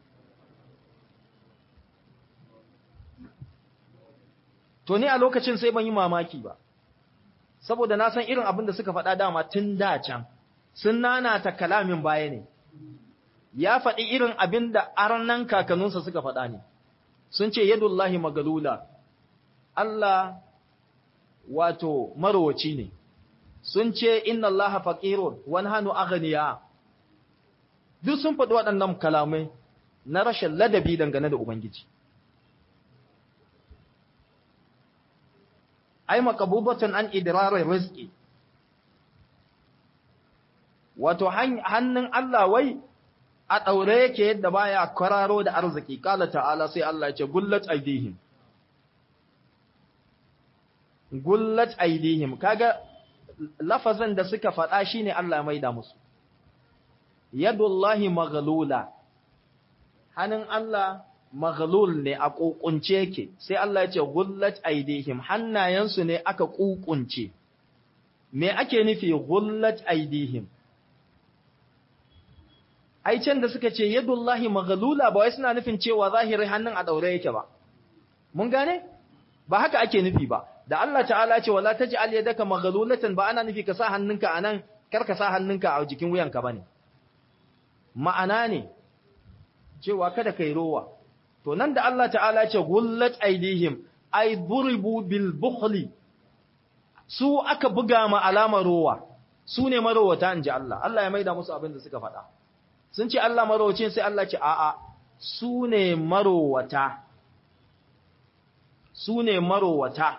To, ni a lokacin sai ban yi mamaki ba, saboda na san irin abin da suka faɗa dama tun da can, sun nanata kalamin baya ne. ya faɗi irin abin da arnan kakanninsa suka faɗa ne, sun ce yadullahi magalula, Allah wato marowaci ne, sun ce inna Allah faƙirun wani hannu aganiya, duk sun faɗi waɗannan kalamai na rashin ladabi dangane da Ubangiji. Ai, makabubatan an idirarar rizki, wato hannun Allah wai a ɗaure yake yadda baya kwararo da arziki kala ta'ala sai Allah ya ce gullat aidihim gullat aidihim kaga lafazin da suka faɗa shine Allah ya maida musu yadullahi maghlula hannun Allah maghlul ne a kokunce yake sai Allah ya ce gullat aidihim hannayensu ne aka kukunce me ake nufi gullat aidihim ai can da suka ce yadullahi maghlula ba wai suna nufin cewa zahiri hannun a daure yake ba mun gane ba haka ake nufi ba da Allah ta'ala ce wala taj'al yadaka maghlulatan ba ana nufi ka sa hannunka anan kar ka sa hannunka a jikin wuyanka bane ma'ana ne cewa kada kai rowa to nan da Allah ta'ala ce gullat aidihim ay duribu bil bukhli su aka buga ma alamar rowa su ne marowata inji Allah Allah ya maida musu abin da suka faɗa sun ce Allah marowacin sai Allah ce a'a su ne marowata su ne marowata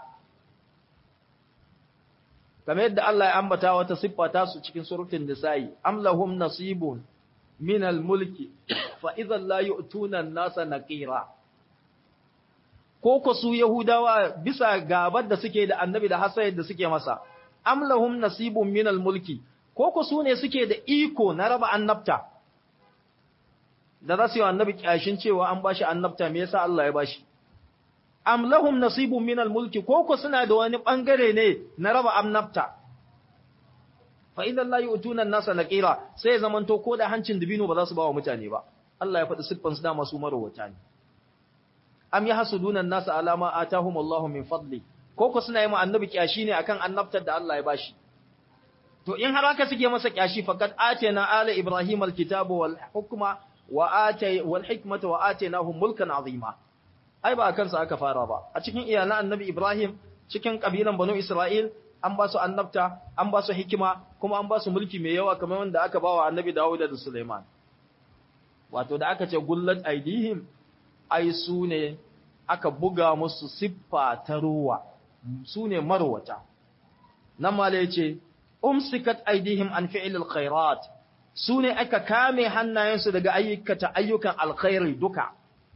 kamar yadda Allah ya ambata wata siffa ta su cikin surutun nisa'i am lahum nasibun min al-mulki fa idhan la yu'tuna an-nasa naqira ko ko su yahudawa bisa gabar da suke da annabi da hasayar da suke masa am lahum nasibun min al-mulki ko ko su ne suke da iko na raba annabta da za su yi annabi kyashin cewa an bashi annabta me yasa Allah ya bashi am lahum nasibun min al-mulki ko ko suna da wani bangare ne na raba annabta fa idan la yu'tuna an-nasa naqira sai zamanto ko da hancin dibino ba za su ba wa mutane ba Allah ya faɗi siffan su da masu marwata ne am yahsuduna an-nasa ala ma atahum Allahu min fadli ko ko suna yi mu annabi kyashi ne akan annabtar da Allah ya bashi to in har haka suke masa kyashi faqad atayna ala ibrahim al-kitaba wal hukma wa atay wal hikmata wa atainahum mulkan azima ai ba kansa aka fara ba a cikin iyalan annabi Ibrahim cikin kabilan banu Isra'il an ba su annabta an ba su hikima kuma an ba su mulki mai yawa kamar wanda aka ba wa annabi Dawud da Sulaiman wato da aka ce gullat aidihim ai su ne aka buga musu siffa ta ruwa su ne marwata nan ma yace umsikat aidihim an fi'lil khairat su ne aka kame hannayensu daga ayyukata ayyukan alkhairi duka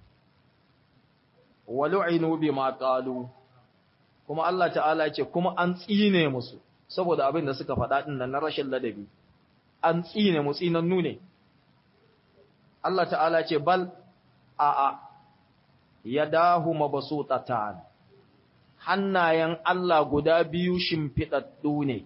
walu'inu bima qalu kuma Allah ta'ala ce kuma an tsine musu saboda abin da suka faɗa din nan na rashin ladabi an tsine mu tsinannu ne Allah ta'ala ce bal a a yadahu mabsutatan hannayen Allah guda biyu shimfidaddu ne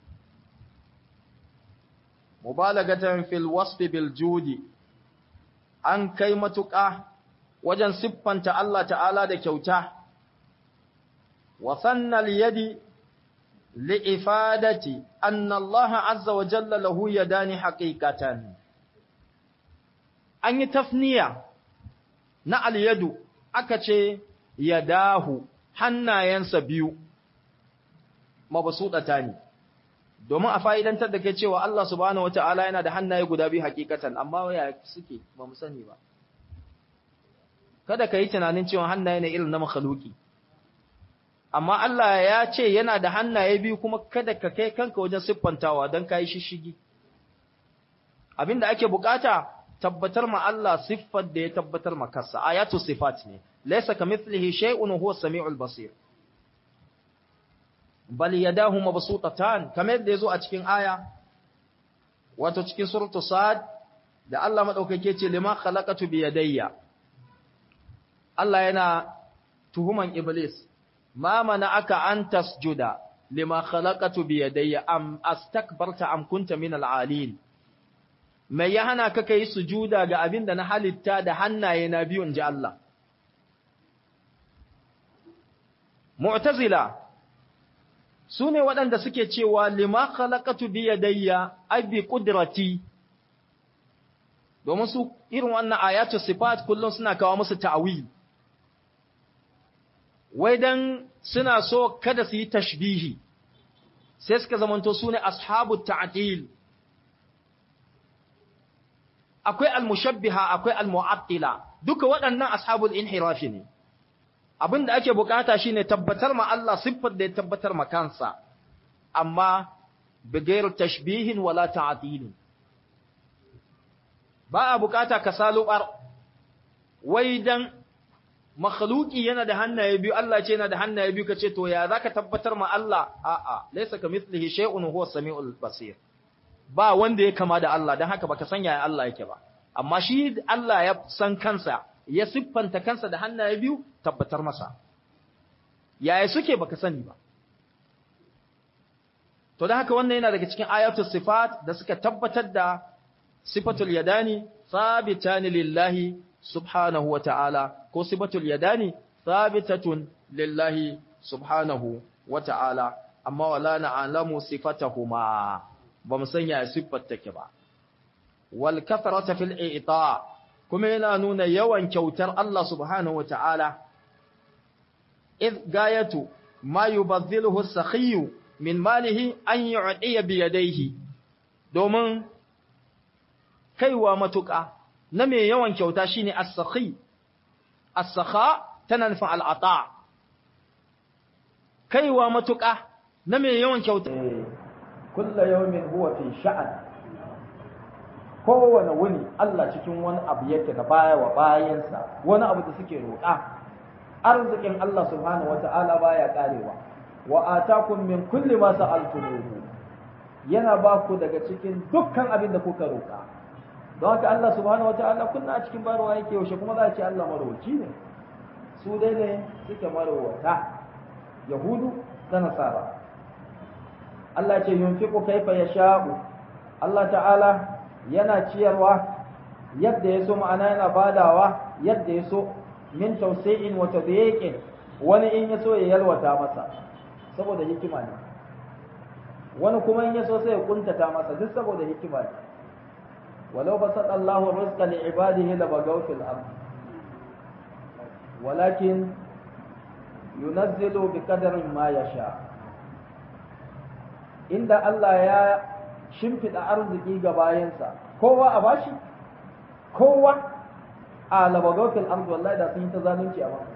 mubalagatan fil wasfi bil judi an kai matuƙa wajen siffanta Allah ta'ala da kyauta, wa sannal yadi li'ifadati anna Allah azza wa jalla lahu yadani haqiqatan an yi tafniya na al-yadu aka ce yadahu hannayensa biyu mabsudata ne domin a fa'idantar da ke cewa Allah subhanahu wata'ala yana da hannaye guda biyu hakikatan amma ya suke ba mu sani ba kada ka yi tunanin cewa hannaye ne irin na makhluki amma Allah ya ce yana da hannaye biyu kuma kada ka kai kanka wajen siffantawa don ka yi shishigi abinda ake bukata tabbatar ma Allah siffar da ya tabbatar ma kansa ayatu sifat ne laysa kamithlihi shay'un huwa samiul basir bal yadahu mabsutatan kamar yadda yazo a cikin aya wato cikin suratu sad da Allah madaukake ce lima khalaqatu bi yadayya Allah yana tuhuman iblis ma mana'aka an tasjuda lima khalaqatu bi yadayya am astakbarta am kunta min al-alin mai ya hana ka kai sujuda ga abin da na halitta da hannaye na biyun ji Allah mu'tazila su ne waɗanda suke cewa lima khalaqatu bi yadayya abi qudrati domin su irin wannan ayatu sifat kullum suna kawo musu ta'wil wai dan suna so kada su yi tashbihi sai suka zamanto su ne ashabu ta'til akwai al-mushabbiha akwai al-mu'attila duka waɗannan ashabul inhirafi ne abin da ake bukata shine tabbatar ma Allah siffar da ya tabbatar ma kansa amma bigayar tashbihin wala ta'dilin ba a bukata ka salubar wai dan makhluki yana da hannaye biyu Allah ce yana da hannaye biyu kace to ya zaka tabbatar ma Allah a'a laysa kamithlihi shay'un huwa samiul basir ba wanda ya kama da Allah dan haka baka san yaya Allah yake ba amma shi Allah ya san kansa ya siffanta kansa da hannaye biyu tabbatar masa yaya suke baka sani ba to da haka wannan yana daga cikin ayatul sifat da suka tabbatar da sifatul yadani sabitani lillahi subhanahu wa ta'ala ko sifatul yadani sabitatun lillahi subhanahu wa ta'ala amma wala na'lamu sifatahuma ba mu san yaya siffar take ba wal kathrata fil i'ta' kuma yana nuna yawan kyautar Allah subhanahu wata'ala id gayatu ma yubadhiluhu as-sakhiy min malihi an yu'tiya bi yadayhi domin kaiwa matuƙa na mai yawan kyauta shine as-sakhi as-sakha tana nufin al-ata kaiwa matuƙa na mai yawan kyauta kullu yawmin huwa fi sha'an kowane wuni Allah cikin wani abu yake da baya wa bayansa wani abu da suke roƙa arzikin Allah subhanahu wata'ala baya karewa wa atakum min kulli ma sa'altumuhu yana ba ku daga cikin dukkan abin da kuka roƙa don haka Allah subhanahu wata'ala kunna a cikin barwa yake yaushe kuma za a ce Allah marwaci ne su dai ne suke marwata yahudu da nasara Allah ce yunfiqu kaifa yasha'u Allah ta'ala yana ciyarwa yadda ya so ma'ana yana badawa yadda ya so min tausayin wa tadyiqin wani in ya so ya yalwata masa saboda hikima ne wani kuma in ya so sai ya kuntata masa duk saboda hikima ne walau basata Allahu rizqa li ibadihi la bagaw fil ard walakin yunazzilu bi qadarin ma yasha inda Allah ya shimfiɗa arziki ga bayansa kowa a bashi kowa a labagautul arzu wallahi da sun yi ta zalunci a masa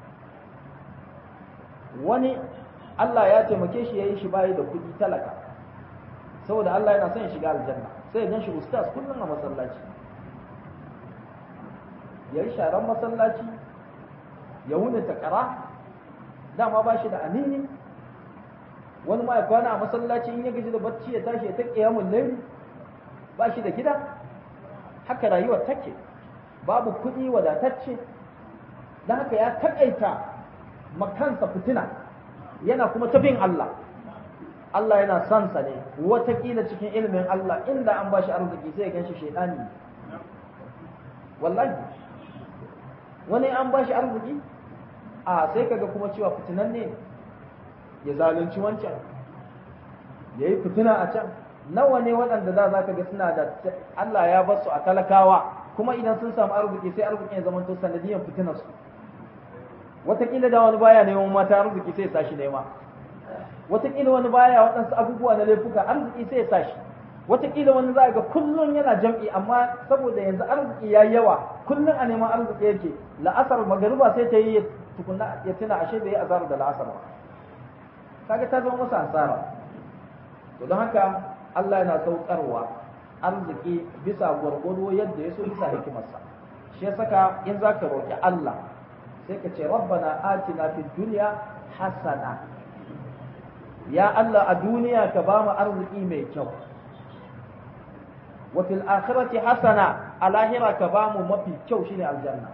wani Allah ya taimake shi ya yi shi bayi da kuɗi talaka saboda Allah yana son ya shiga aljanna sai ya gan shi ustaz kullum a masallaci ya yi sharan masallaci ya wuni takara dama ba shi da amini wani ma ya kwana a masallaci in ya gaji da bacci ya tashi ya ta kiyamun laili ba shi da gida haka rayuwar take babu kuɗi wadatacce don haka ya taƙaita makansa fitina yana kuma ta bin Allah Allah yana son sa ne watakila cikin ilimin Allah inda an ba shi arziki sai ya gan shi shaidani wallahi wani an ba shi arziki a sai kaga kuma cewa fitinan ne ya zalunci wancan ya yi fitina a can nawa ne waɗanda za za ka ga suna da Allah ya basu a talakawa kuma idan sun samu arziki sai arzikin ya zama to sanadiyan fitinar su wataƙila da wani baya neman mata arziki sai ya sashi nema wataƙila wani baya waɗansu abubuwa na laifuka arziki sai ya sashi wataƙila wani za ga kullum yana jam'i amma saboda yanzu arziki ya yawa kullum a neman arziki yake la'asar magariba sai ta yi tukunna ya tuna ashe bai yi azara da la'asar ba kaga ta zama masa asara to don haka Allah yana saukarwa arziki bisa gwargwado yadda ya so bisa hikimarsa shi saka in za ka roƙi Allah sai ka ce rabbana atina fid dunya hasana ya Allah a duniya ka ba mu arziki mai kyau wa fil akhirati hasana a lahira ka ba mu mafi kyau shine aljanna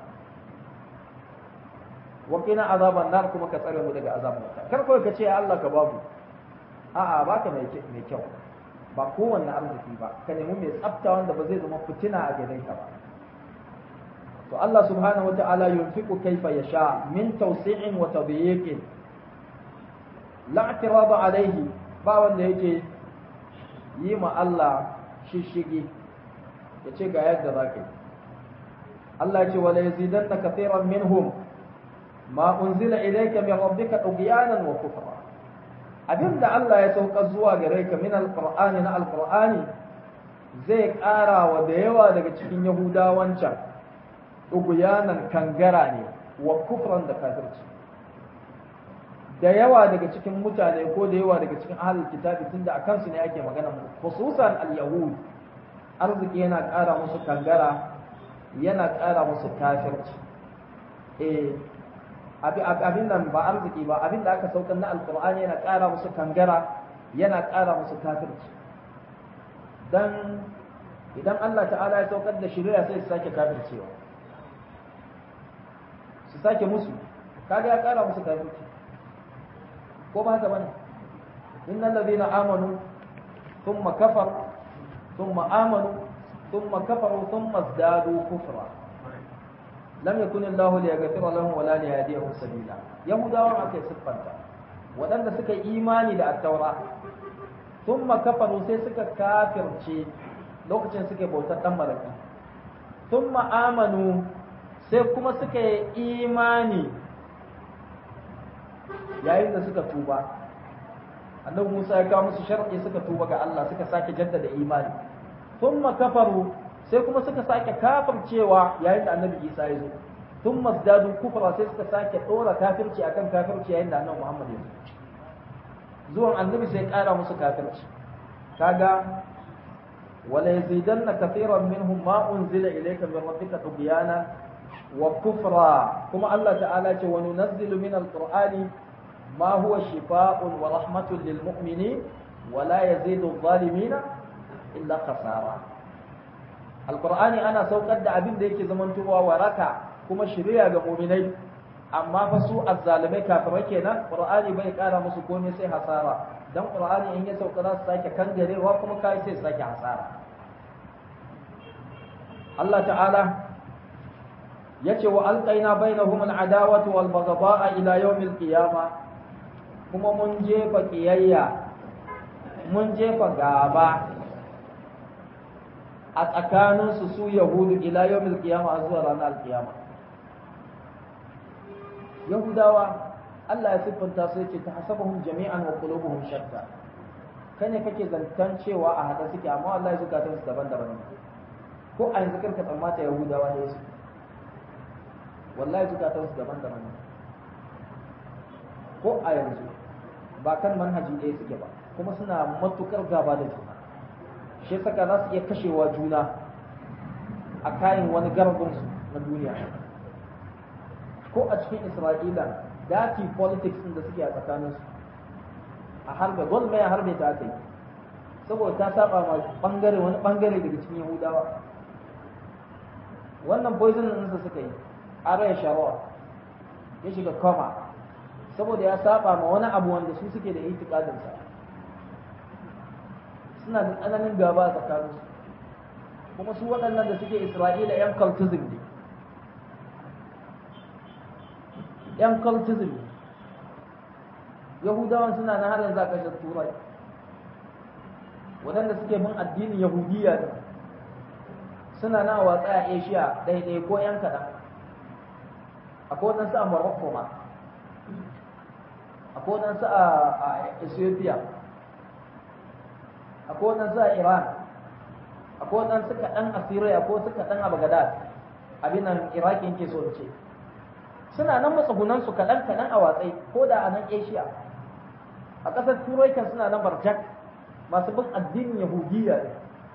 wa qina azaban nar kuma ka tsare mu daga azaban wuta kar kawai ka ce ya Allah ka ba mu a'a baka mai mai kyau ba kowanne arziki ba ka nemi mai tsafta wanda ba zai zama fitina a gare ka ba to Allah subhanahu wata'ala yunfiqu kayfa yasha min tawsi'in wa tadyiqin la i'tirada alayhi ba wanda yake yi ma Allah shishigi yace ga yadda zaka Allah ya ce wala yazidanna kathiran minhum ma unzila ilayka min rabbika tughyanan wa kufra abinda Allah ya sauka zuwa gare ka min alqur'ani na alqur'ani zai ƙara wa da yawa daga cikin yahudawan can uguyanan kangara ne wa kufran da kafirci da yawa daga cikin mutane ko da yawa daga cikin ahlul kitabi tunda akan su ne ake magana khususan al-yahud arziki yana ƙara musu kangara yana ƙara musu kafirci eh abin nan ba arziki ba abin da aka saukar na alkur'ani yana ƙara musu kangara yana ƙara musu kafirci dan idan Allah ta'ala ya saukar da shari'a sai su sake kafircewa su sake musu kaga ya ƙara musu kafirci ko ba haka bane innal ladina amanu thumma kafaru thumma amanu thumma kafaru thumma izdadu kufra lam yakun Allah li yaghfira lahum wala li yahdihim sabila yahudawan aka siffanta waɗanda suka imani da at-taura thumma kafaru sai suka kafirce lokacin suke bautar dan maraki thumma amanu sai kuma suka yi imani yayin da suka tuba annabi Musa ya kawo musu shar'i suka tuba ga Allah suka sake jaddada imani thumma kafaru sai kuma suka sake kafircewa yayin da annabi Isa ya zo tun mazdadu kufra sai suka sake dora kafirci akan kafirci yayin da annabi Muhammad ya zo zuwan annabi sai kara musu kafirci kaga wala yazidanna kathiran minhum ma unzila ilayka min rabbika tubyana wa kufra kuma Allah ta'ala ce wa nunazzilu min alqur'ani ma huwa shifaa'un wa rahmatun lil mu'minin wa la yazidu adh-dhalimina illa khasara alkur'ani ana saukar da abin da yake zamantowa waraka kuma shirya ga muminai amma fa su azzalimai kafirai kenan qur'ani bai kara musu komai sai hasara dan qur'ani in ya sauka za su sake kangarewa kuma kai sai sake hasara Allah ta'ala yace wa alqaina bainahum al'adawata wal baghdha'a ila yawmil qiyamah kuma mun jefa kiyayya mun jefa gaba a tsakaninsu su yahudu ila yawmil qiyama zuwa ranar alkiyama yahudawa Allah ya siffanta su yace ta hasabuhum jami'an wa qulubuhum shatta kane kake zantan cewa a hada suke amma Allah ya zukatan su daban-daban ko a yanzu kanka tsammata yahudawa ne su wallahi zukatan su daban-daban ko a yanzu ba kan manhaji ɗaya suke ba kuma suna matukar gaba da juna shi saka za su iya kashewa juna a kayan wani garbinsu na duniya ko a cikin isra'ila dati politics ɗin da suke a tsakaninsu a harbe gwal mai harbe ta aka yi saboda ta saba ma bangare wani bangare daga cikin yahudawa wannan poison ɗinsa suka yi araya sharawa ya shiga koma saboda ya saba ma wani abu wanda su suke da itikadinsa suna da tsananin gaba a tsakaninsu kuma su waɗannan da suke isra'ila yan cultism ne yan cultism ne yahudawan suna na har yanzu a ƙasar turai waɗanda suke bin addinin yahudiya ne suna na watsa a asia ɗaiɗai ko yan kaɗan akwai waɗansu a morocco ma akwai waɗansu a ethiopia akwai waɗansu a iran akwai waɗansu kaɗan a syria akwai wasu kaɗan a bagdad abin nan iraki yake so ce suna nan matsugunansu kaɗan kaɗan a watsai ko da a nan asia a ƙasar turai kan suna nan barjak masu bin addinin yahudiyya ne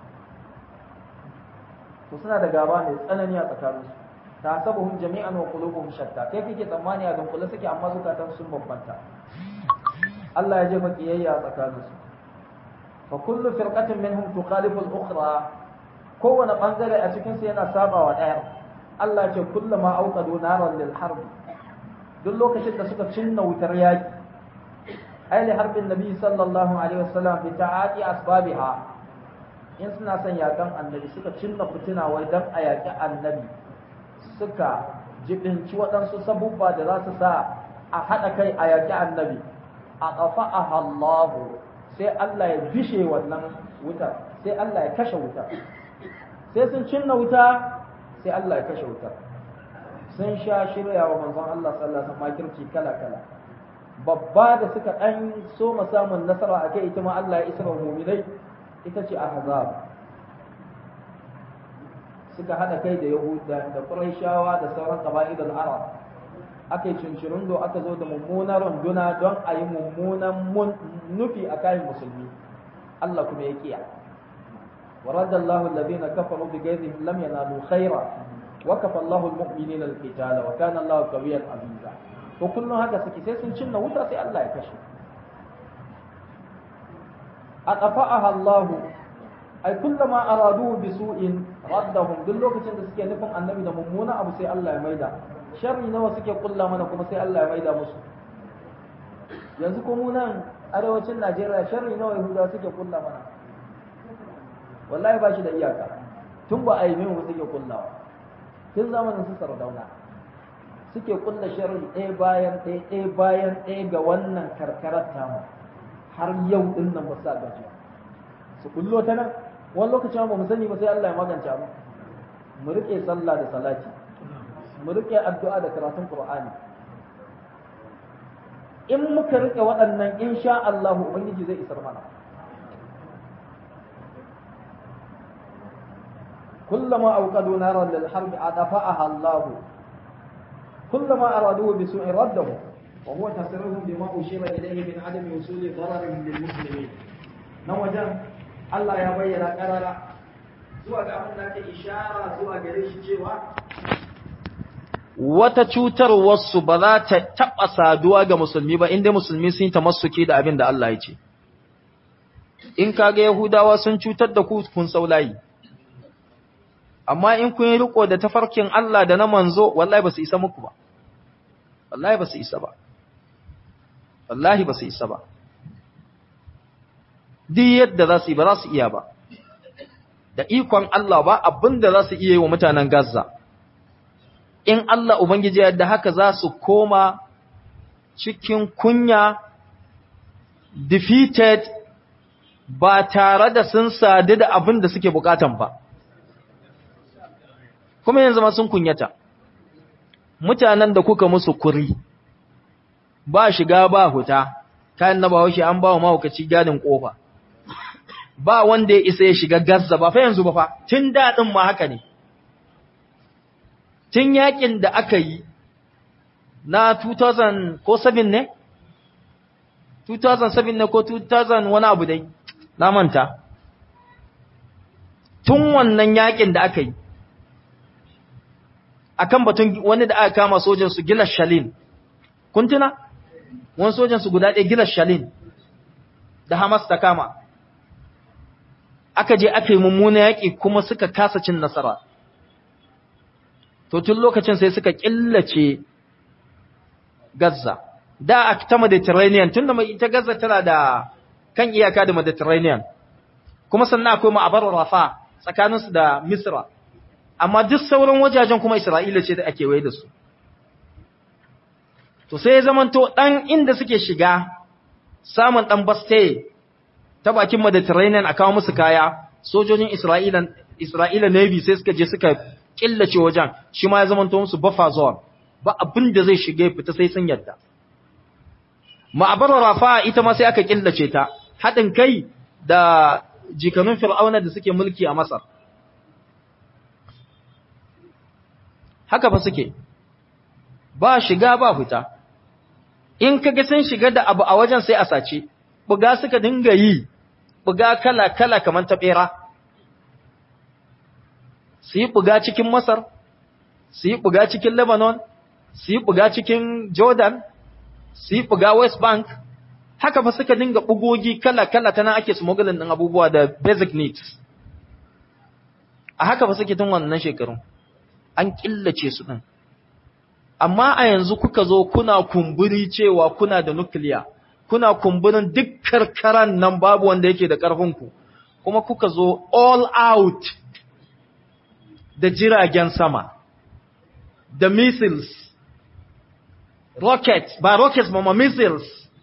to suna da gaba mai tsanani a tsakaninsu ta sabuhum jami'an wa qulubuhum shatta kai kake tsammani a dunkule suke amma zukatan sun bambanta Allah ya jefa kiyayya a tsakaninsu fa kullu firqatin minhum tukhalifu al-ukhra kowane bangare a cikin su yana saba wa daya Allah ce kullama auqadu naran lil harb duk lokacin da suka cinna wutar yaki ai li harbin nabi sallallahu alaihi wasallam bi ta'ati asbabiha in suna son yakan annabi suka cinna fitina wai dan a yaki annabi suka jibinci waɗansu sabubba da za su sa a haɗa kai a yaƙi annabi a ƙafa a hallahu sai Allah ya bishe wannan wutar sai Allah ya kashe wutar sai sun cinna wuta sai Allah ya kashe wutar sun sha shirya wa manzon Allah sallallahu alaihi wasallam makirci kala kala babba da suka ɗan so samun nasara a kai ita ma Allah ya isra mu'minai ita ce ahzab suka haɗa kai da Yahuda da Qurayshawa da sauran qaba'ilul Arab aka yi cincirin do aka zo da mummunar runduna don a yi mummunan nufi a kayan musulmi Allah kuma ya kiya wa radallahu alladhina kafaru bi ghayzihim lam yanalu khayra wa kafa Allahu almu'minina alqitala wa kana Allahu qawiyyan aziza to kullun haka suke sai sun cinna wuta sai Allah ya kashe aqafa'aha Allahu ai kullama aradu bi su'in raddahum duk lokacin da suke nufin annabi da mummuna abu sai Allah ya maida sharri nawa suke kulla mana kuma sai Allah ya maida musu yanzu ko mu nan arewacin Najeriya sharri nawa Yahuda suke kulla mana wallahi ba shi da iyaka tun ba a yi min suke kullawa tun zamanin su sardauna suke kulla sharri ɗaya bayan ɗaya ɗaya bayan ɗaya ga wannan karkarar tamu har yau din nan ba sa gaji su kullo ta nan wani lokacin ba mu sani ba sai Allah ya magance mu mu rike sallah da salati mu rike addu'a da karatun Qur'ani in muka rike waɗannan insha Allah ubangiji zai isar mana kullama awqadu naran lil harb adafa'aha Allah kullama araduhu bi su'in raddahu wa huwa tasriruhum bima ushira ilayhi min adami wusuli dararihim lil muslimin nan wajen Allah ya bayyana karara zuwa ga abin da ake ishara zuwa gare shi cewa wata cutarwarsu ba za ta taɓa saduwa ga musulmi ba inda musulmi sun yi tamassuki da abin da Allah ya ce. In kaga Yahudawa sun cutar da ku kun saulayi, amma in kun yi riko da tafarkin Allah da na manzo, wallahi ba su isa muku ba. Wallahi ba su isa ba. Wallahi ba su isa ba. Duk yadda za su yi ba za su iya ba. Da ikon Allah ba abin da za su iya yi wa mutanen Gaza. in Allah Ubangiji yadda haka za su koma cikin kunya, defeated, ba tare da sun sadu da abin da suke bukatan ba. Kuma yanzu ma sun kunyata, mutanen da kuka musu kuri, ba shiga ba huta, kayan na bahaushe an ba wa mahaukaci gadin ƙofa. Ba wanda ya isa ya shiga gazza ba, fa yanzu ba fa, tun daɗin ma haka ne. tun yakin da aka yi na 2000 ko 7 ne? 2007 ne ko 2000 wani abu dai, na manta. Tun wannan yakin da aka yi, akan batun wani da aka kama sojansu Gilas Shalin, kun tuna? Wani sojansu guda ɗaya Gilas Shalin da Hamas ta kama. Aka je aka yi mummuna yaƙi kuma suka kasa cin nasara. to tun lokacin sai suka killace Gaza da a ta Mediterranean tunda mai ita Gaza tana da kan iyaka da Mediterranean kuma sannan akwai ma'abar Rafa tsakaninsu da Misra amma duk sauran wajajen kuma Isra'ila ce da ake waye da su to sai ya zamanto dan inda suke shiga samun dan baste ta bakin Mediterranean a kawo musu kaya sojojin Isra'ila Isra'ila Navy sai suka je suka killace wajen shi ma ya zamanto musu buffer zone ba abin da zai shige fita sai sun yadda ma'abar rafa ita ma sai aka killace ta haɗin kai da jikanun fir'auna da suke mulki a Masar haka fa suke ba shiga ba fita in kaga sun shiga da abu a wajen sai a sace buga suka dinga yi buga kala kala kamar ta bera su yi buga cikin Masar su yi buga cikin Lebanon su yi buga cikin Jordan su yi buga West Bank haka fa suka dinga bugogi kala kala tana ake smuggling din abubuwa da basic needs a haka fa suke tun wannan shekarun an killace su din amma a yanzu kuka zo kuna kumburi cewa kuna da nuclear kuna kumburin duk karkaran nan babu wanda yake da ƙarfinku kuma kuka zo all out da jiragen sama da missiles rocket ba rockets ba ma missiles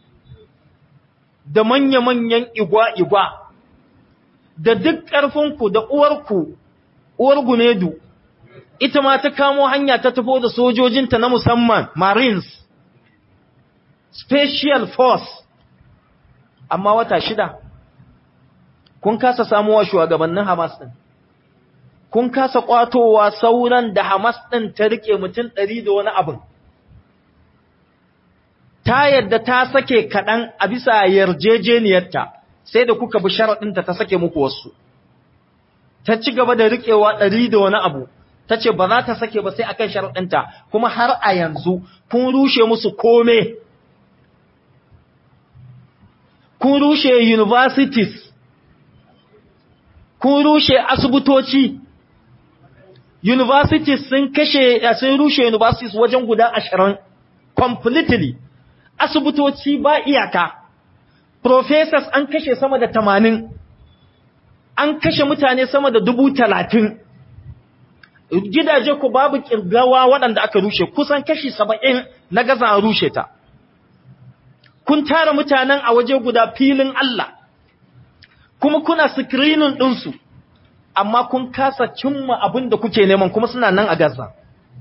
da manya-manyan igwa-igwa da duk ƙarfinku da uwarku uwar gunedu ita ma ta kamo hanya ta tafo da sojojinta na musamman marines special force amma wata shida kun kasa samuwa shugabannin Hamas din kun kasa kwatowa sauran da Hamas din ta rike mutum ɗari da wani abin ta yadda ta sake kaɗan a bisa yarjejeniyarta sai da kuka bi sharaɗinta ta sake muku wasu ta ci gaba da riƙewa ɗari da wani abu ta ce ba za ta sake ba sai akan sharaɗinta kuma har a yanzu kun rushe musu kome kun rushe universities kun rushe asibitoci universities sun kashe sun rushe universities wajen guda ashirin completely asibitoci ba iyaka professors an kashe sama da tamanin an kashe mutane sama da dubu talatin gidaje ku babu kirgawa waɗanda aka rushe kusan kashi saba'in na gaza a rushe ta kun tara mutanen a waje guda filin Allah kuma kuna screening ɗinsu amma kun kasa cimma abin da kuke neman kuma suna nan a gaza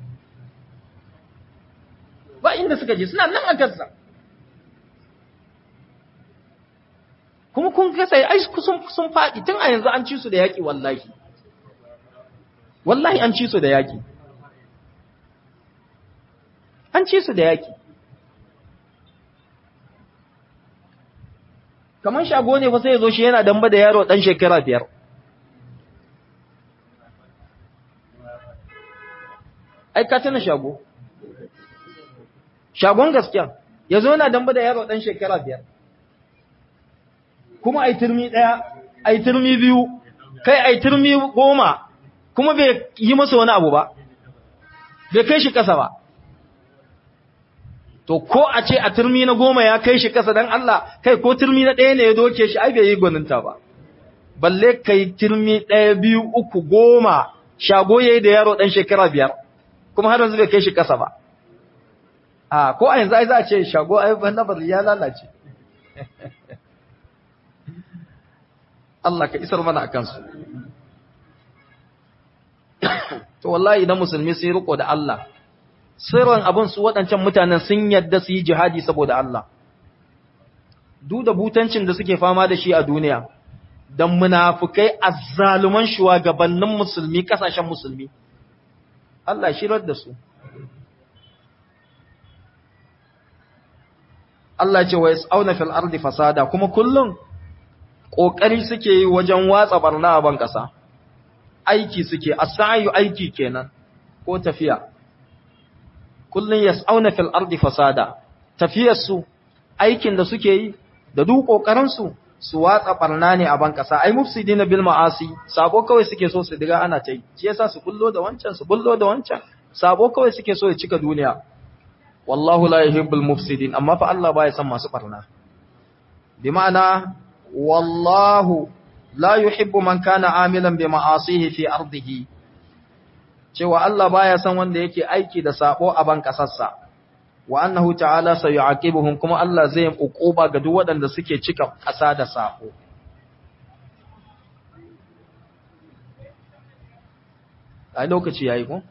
ba inda suka je suna nan a gaza kuma kun kasa ai sun faɗi tun a yanzu an ci su da yaƙi wallahi wallahi an ci su da yaƙi an ci su da yaƙi kamar shago ne fa sai ya zo shi yana damba da yaro ɗan shekara biyar ai ka tana shago shagon gaskiya ya zo yana damba da yaro ɗan shekara biyar kuma ai turmi ɗaya ai turmi biyu kai ai turmi goma kuma bai yi masa wani abu ba bai kai shi ƙasa ba to ko a ce a turmi na goma ya kai shi ƙasa don Allah kai ko turmi na ɗaya ne ya doke shi ai bai yi gwaninta ba balle kai turmi ɗaya biyu uku goma shago ya yi da yaro ɗan shekara biyar kuma har yanzu bai kai shi ƙasa ba a ko a yanzu ai za a ce shago ai ban ya lalace Allah ka isar mana a kansu. To wallahi idan musulmi sun riko da Allah, sirrin abin su waɗancan mutanen sun yadda su yi jihadi saboda Allah. Duk da butancin da suke fama da shi a duniya, don munafukai azzaluman shugabannin musulmi ƙasashen musulmi. Allah shirar da su. Allah ce wa yas'auna fil ardi fasada kuma kullum ƙoƙari suke yi wajen watsa barna a ban ƙasa, aiki suke, a sa'ayu aiki kenan, ko tafiya. Kullum ya tsauna fil ardi fasada, tafiyarsu, aikin da suke yi, da duk ƙoƙarinsu su watsa barna ne a ban ƙasa, ai mufsidi na bil ma'asi, sabo kawai suke so su diga ana ta yi, shi yasa su bullo da wancan, su bullo da wancan, sabo kawai suke so ya cika duniya. Wallahu la yuhibbul mufsidin, amma fa Allah baya son masu barna. Bi ma'ana wallahu la yuhibbu man kana amilan bi ma'asihi fi ardihi cewa Allah baya son wanda yake aiki da sabo a ban kasarsa wa annahu ta'ala sayu'aqibuhum kuma Allah zai yi uquba ga duk waɗanda suke cika ƙasa da sabo a lokaci yayi ko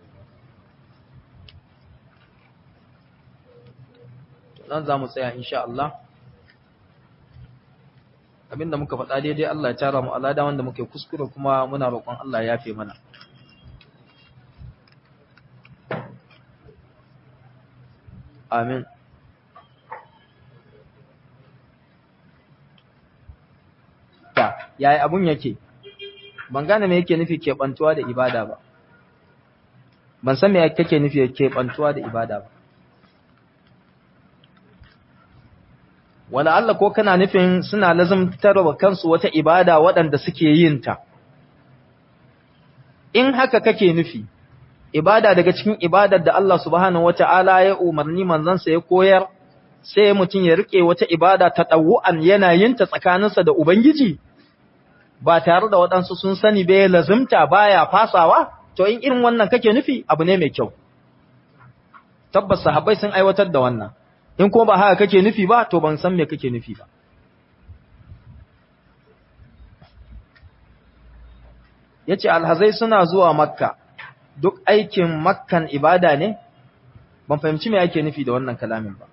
nan za mu tsaya insha Allah abinda muka faɗa daidai Allah ya tara mu alada wanda muke kuskure kuma muna roƙon Allah ya yafe mana amin ta yayi abun yake ban gane me yake nufi keɓantuwa da ibada ba ban san me kake nufi keɓantuwa da ibada ba wala Allah ko kana nufin suna lazumtar wa kansu wata ibada waɗanda suke yin ta in haka kake nufi ibada daga cikin ibadar da Allah subhanahu wata'ala ya umarni manzansa ya koyar sai mutum ya rike wata ibada ta ɗawu'an yana yin ta tsakaninsa da Ubangiji ba tare da waɗansu sun sani bai lazumta baya fasawa to in irin wannan kake nufi abu ne mai kyau tabbas sahabbai sun aiwatar da wannan in kuma ba haka kake nufi ba to ban san me kake nufi ba yace alhazai suna zuwa makka duk aikin makkan ibada ne ban fahimci me ake nufi da wannan kalamin ba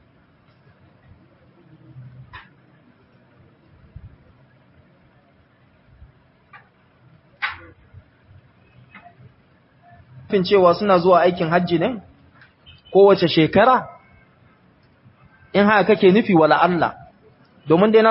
fin cewa suna zuwa aikin hajji ne kowace shekara in haka kake nufi wala Allah domin dai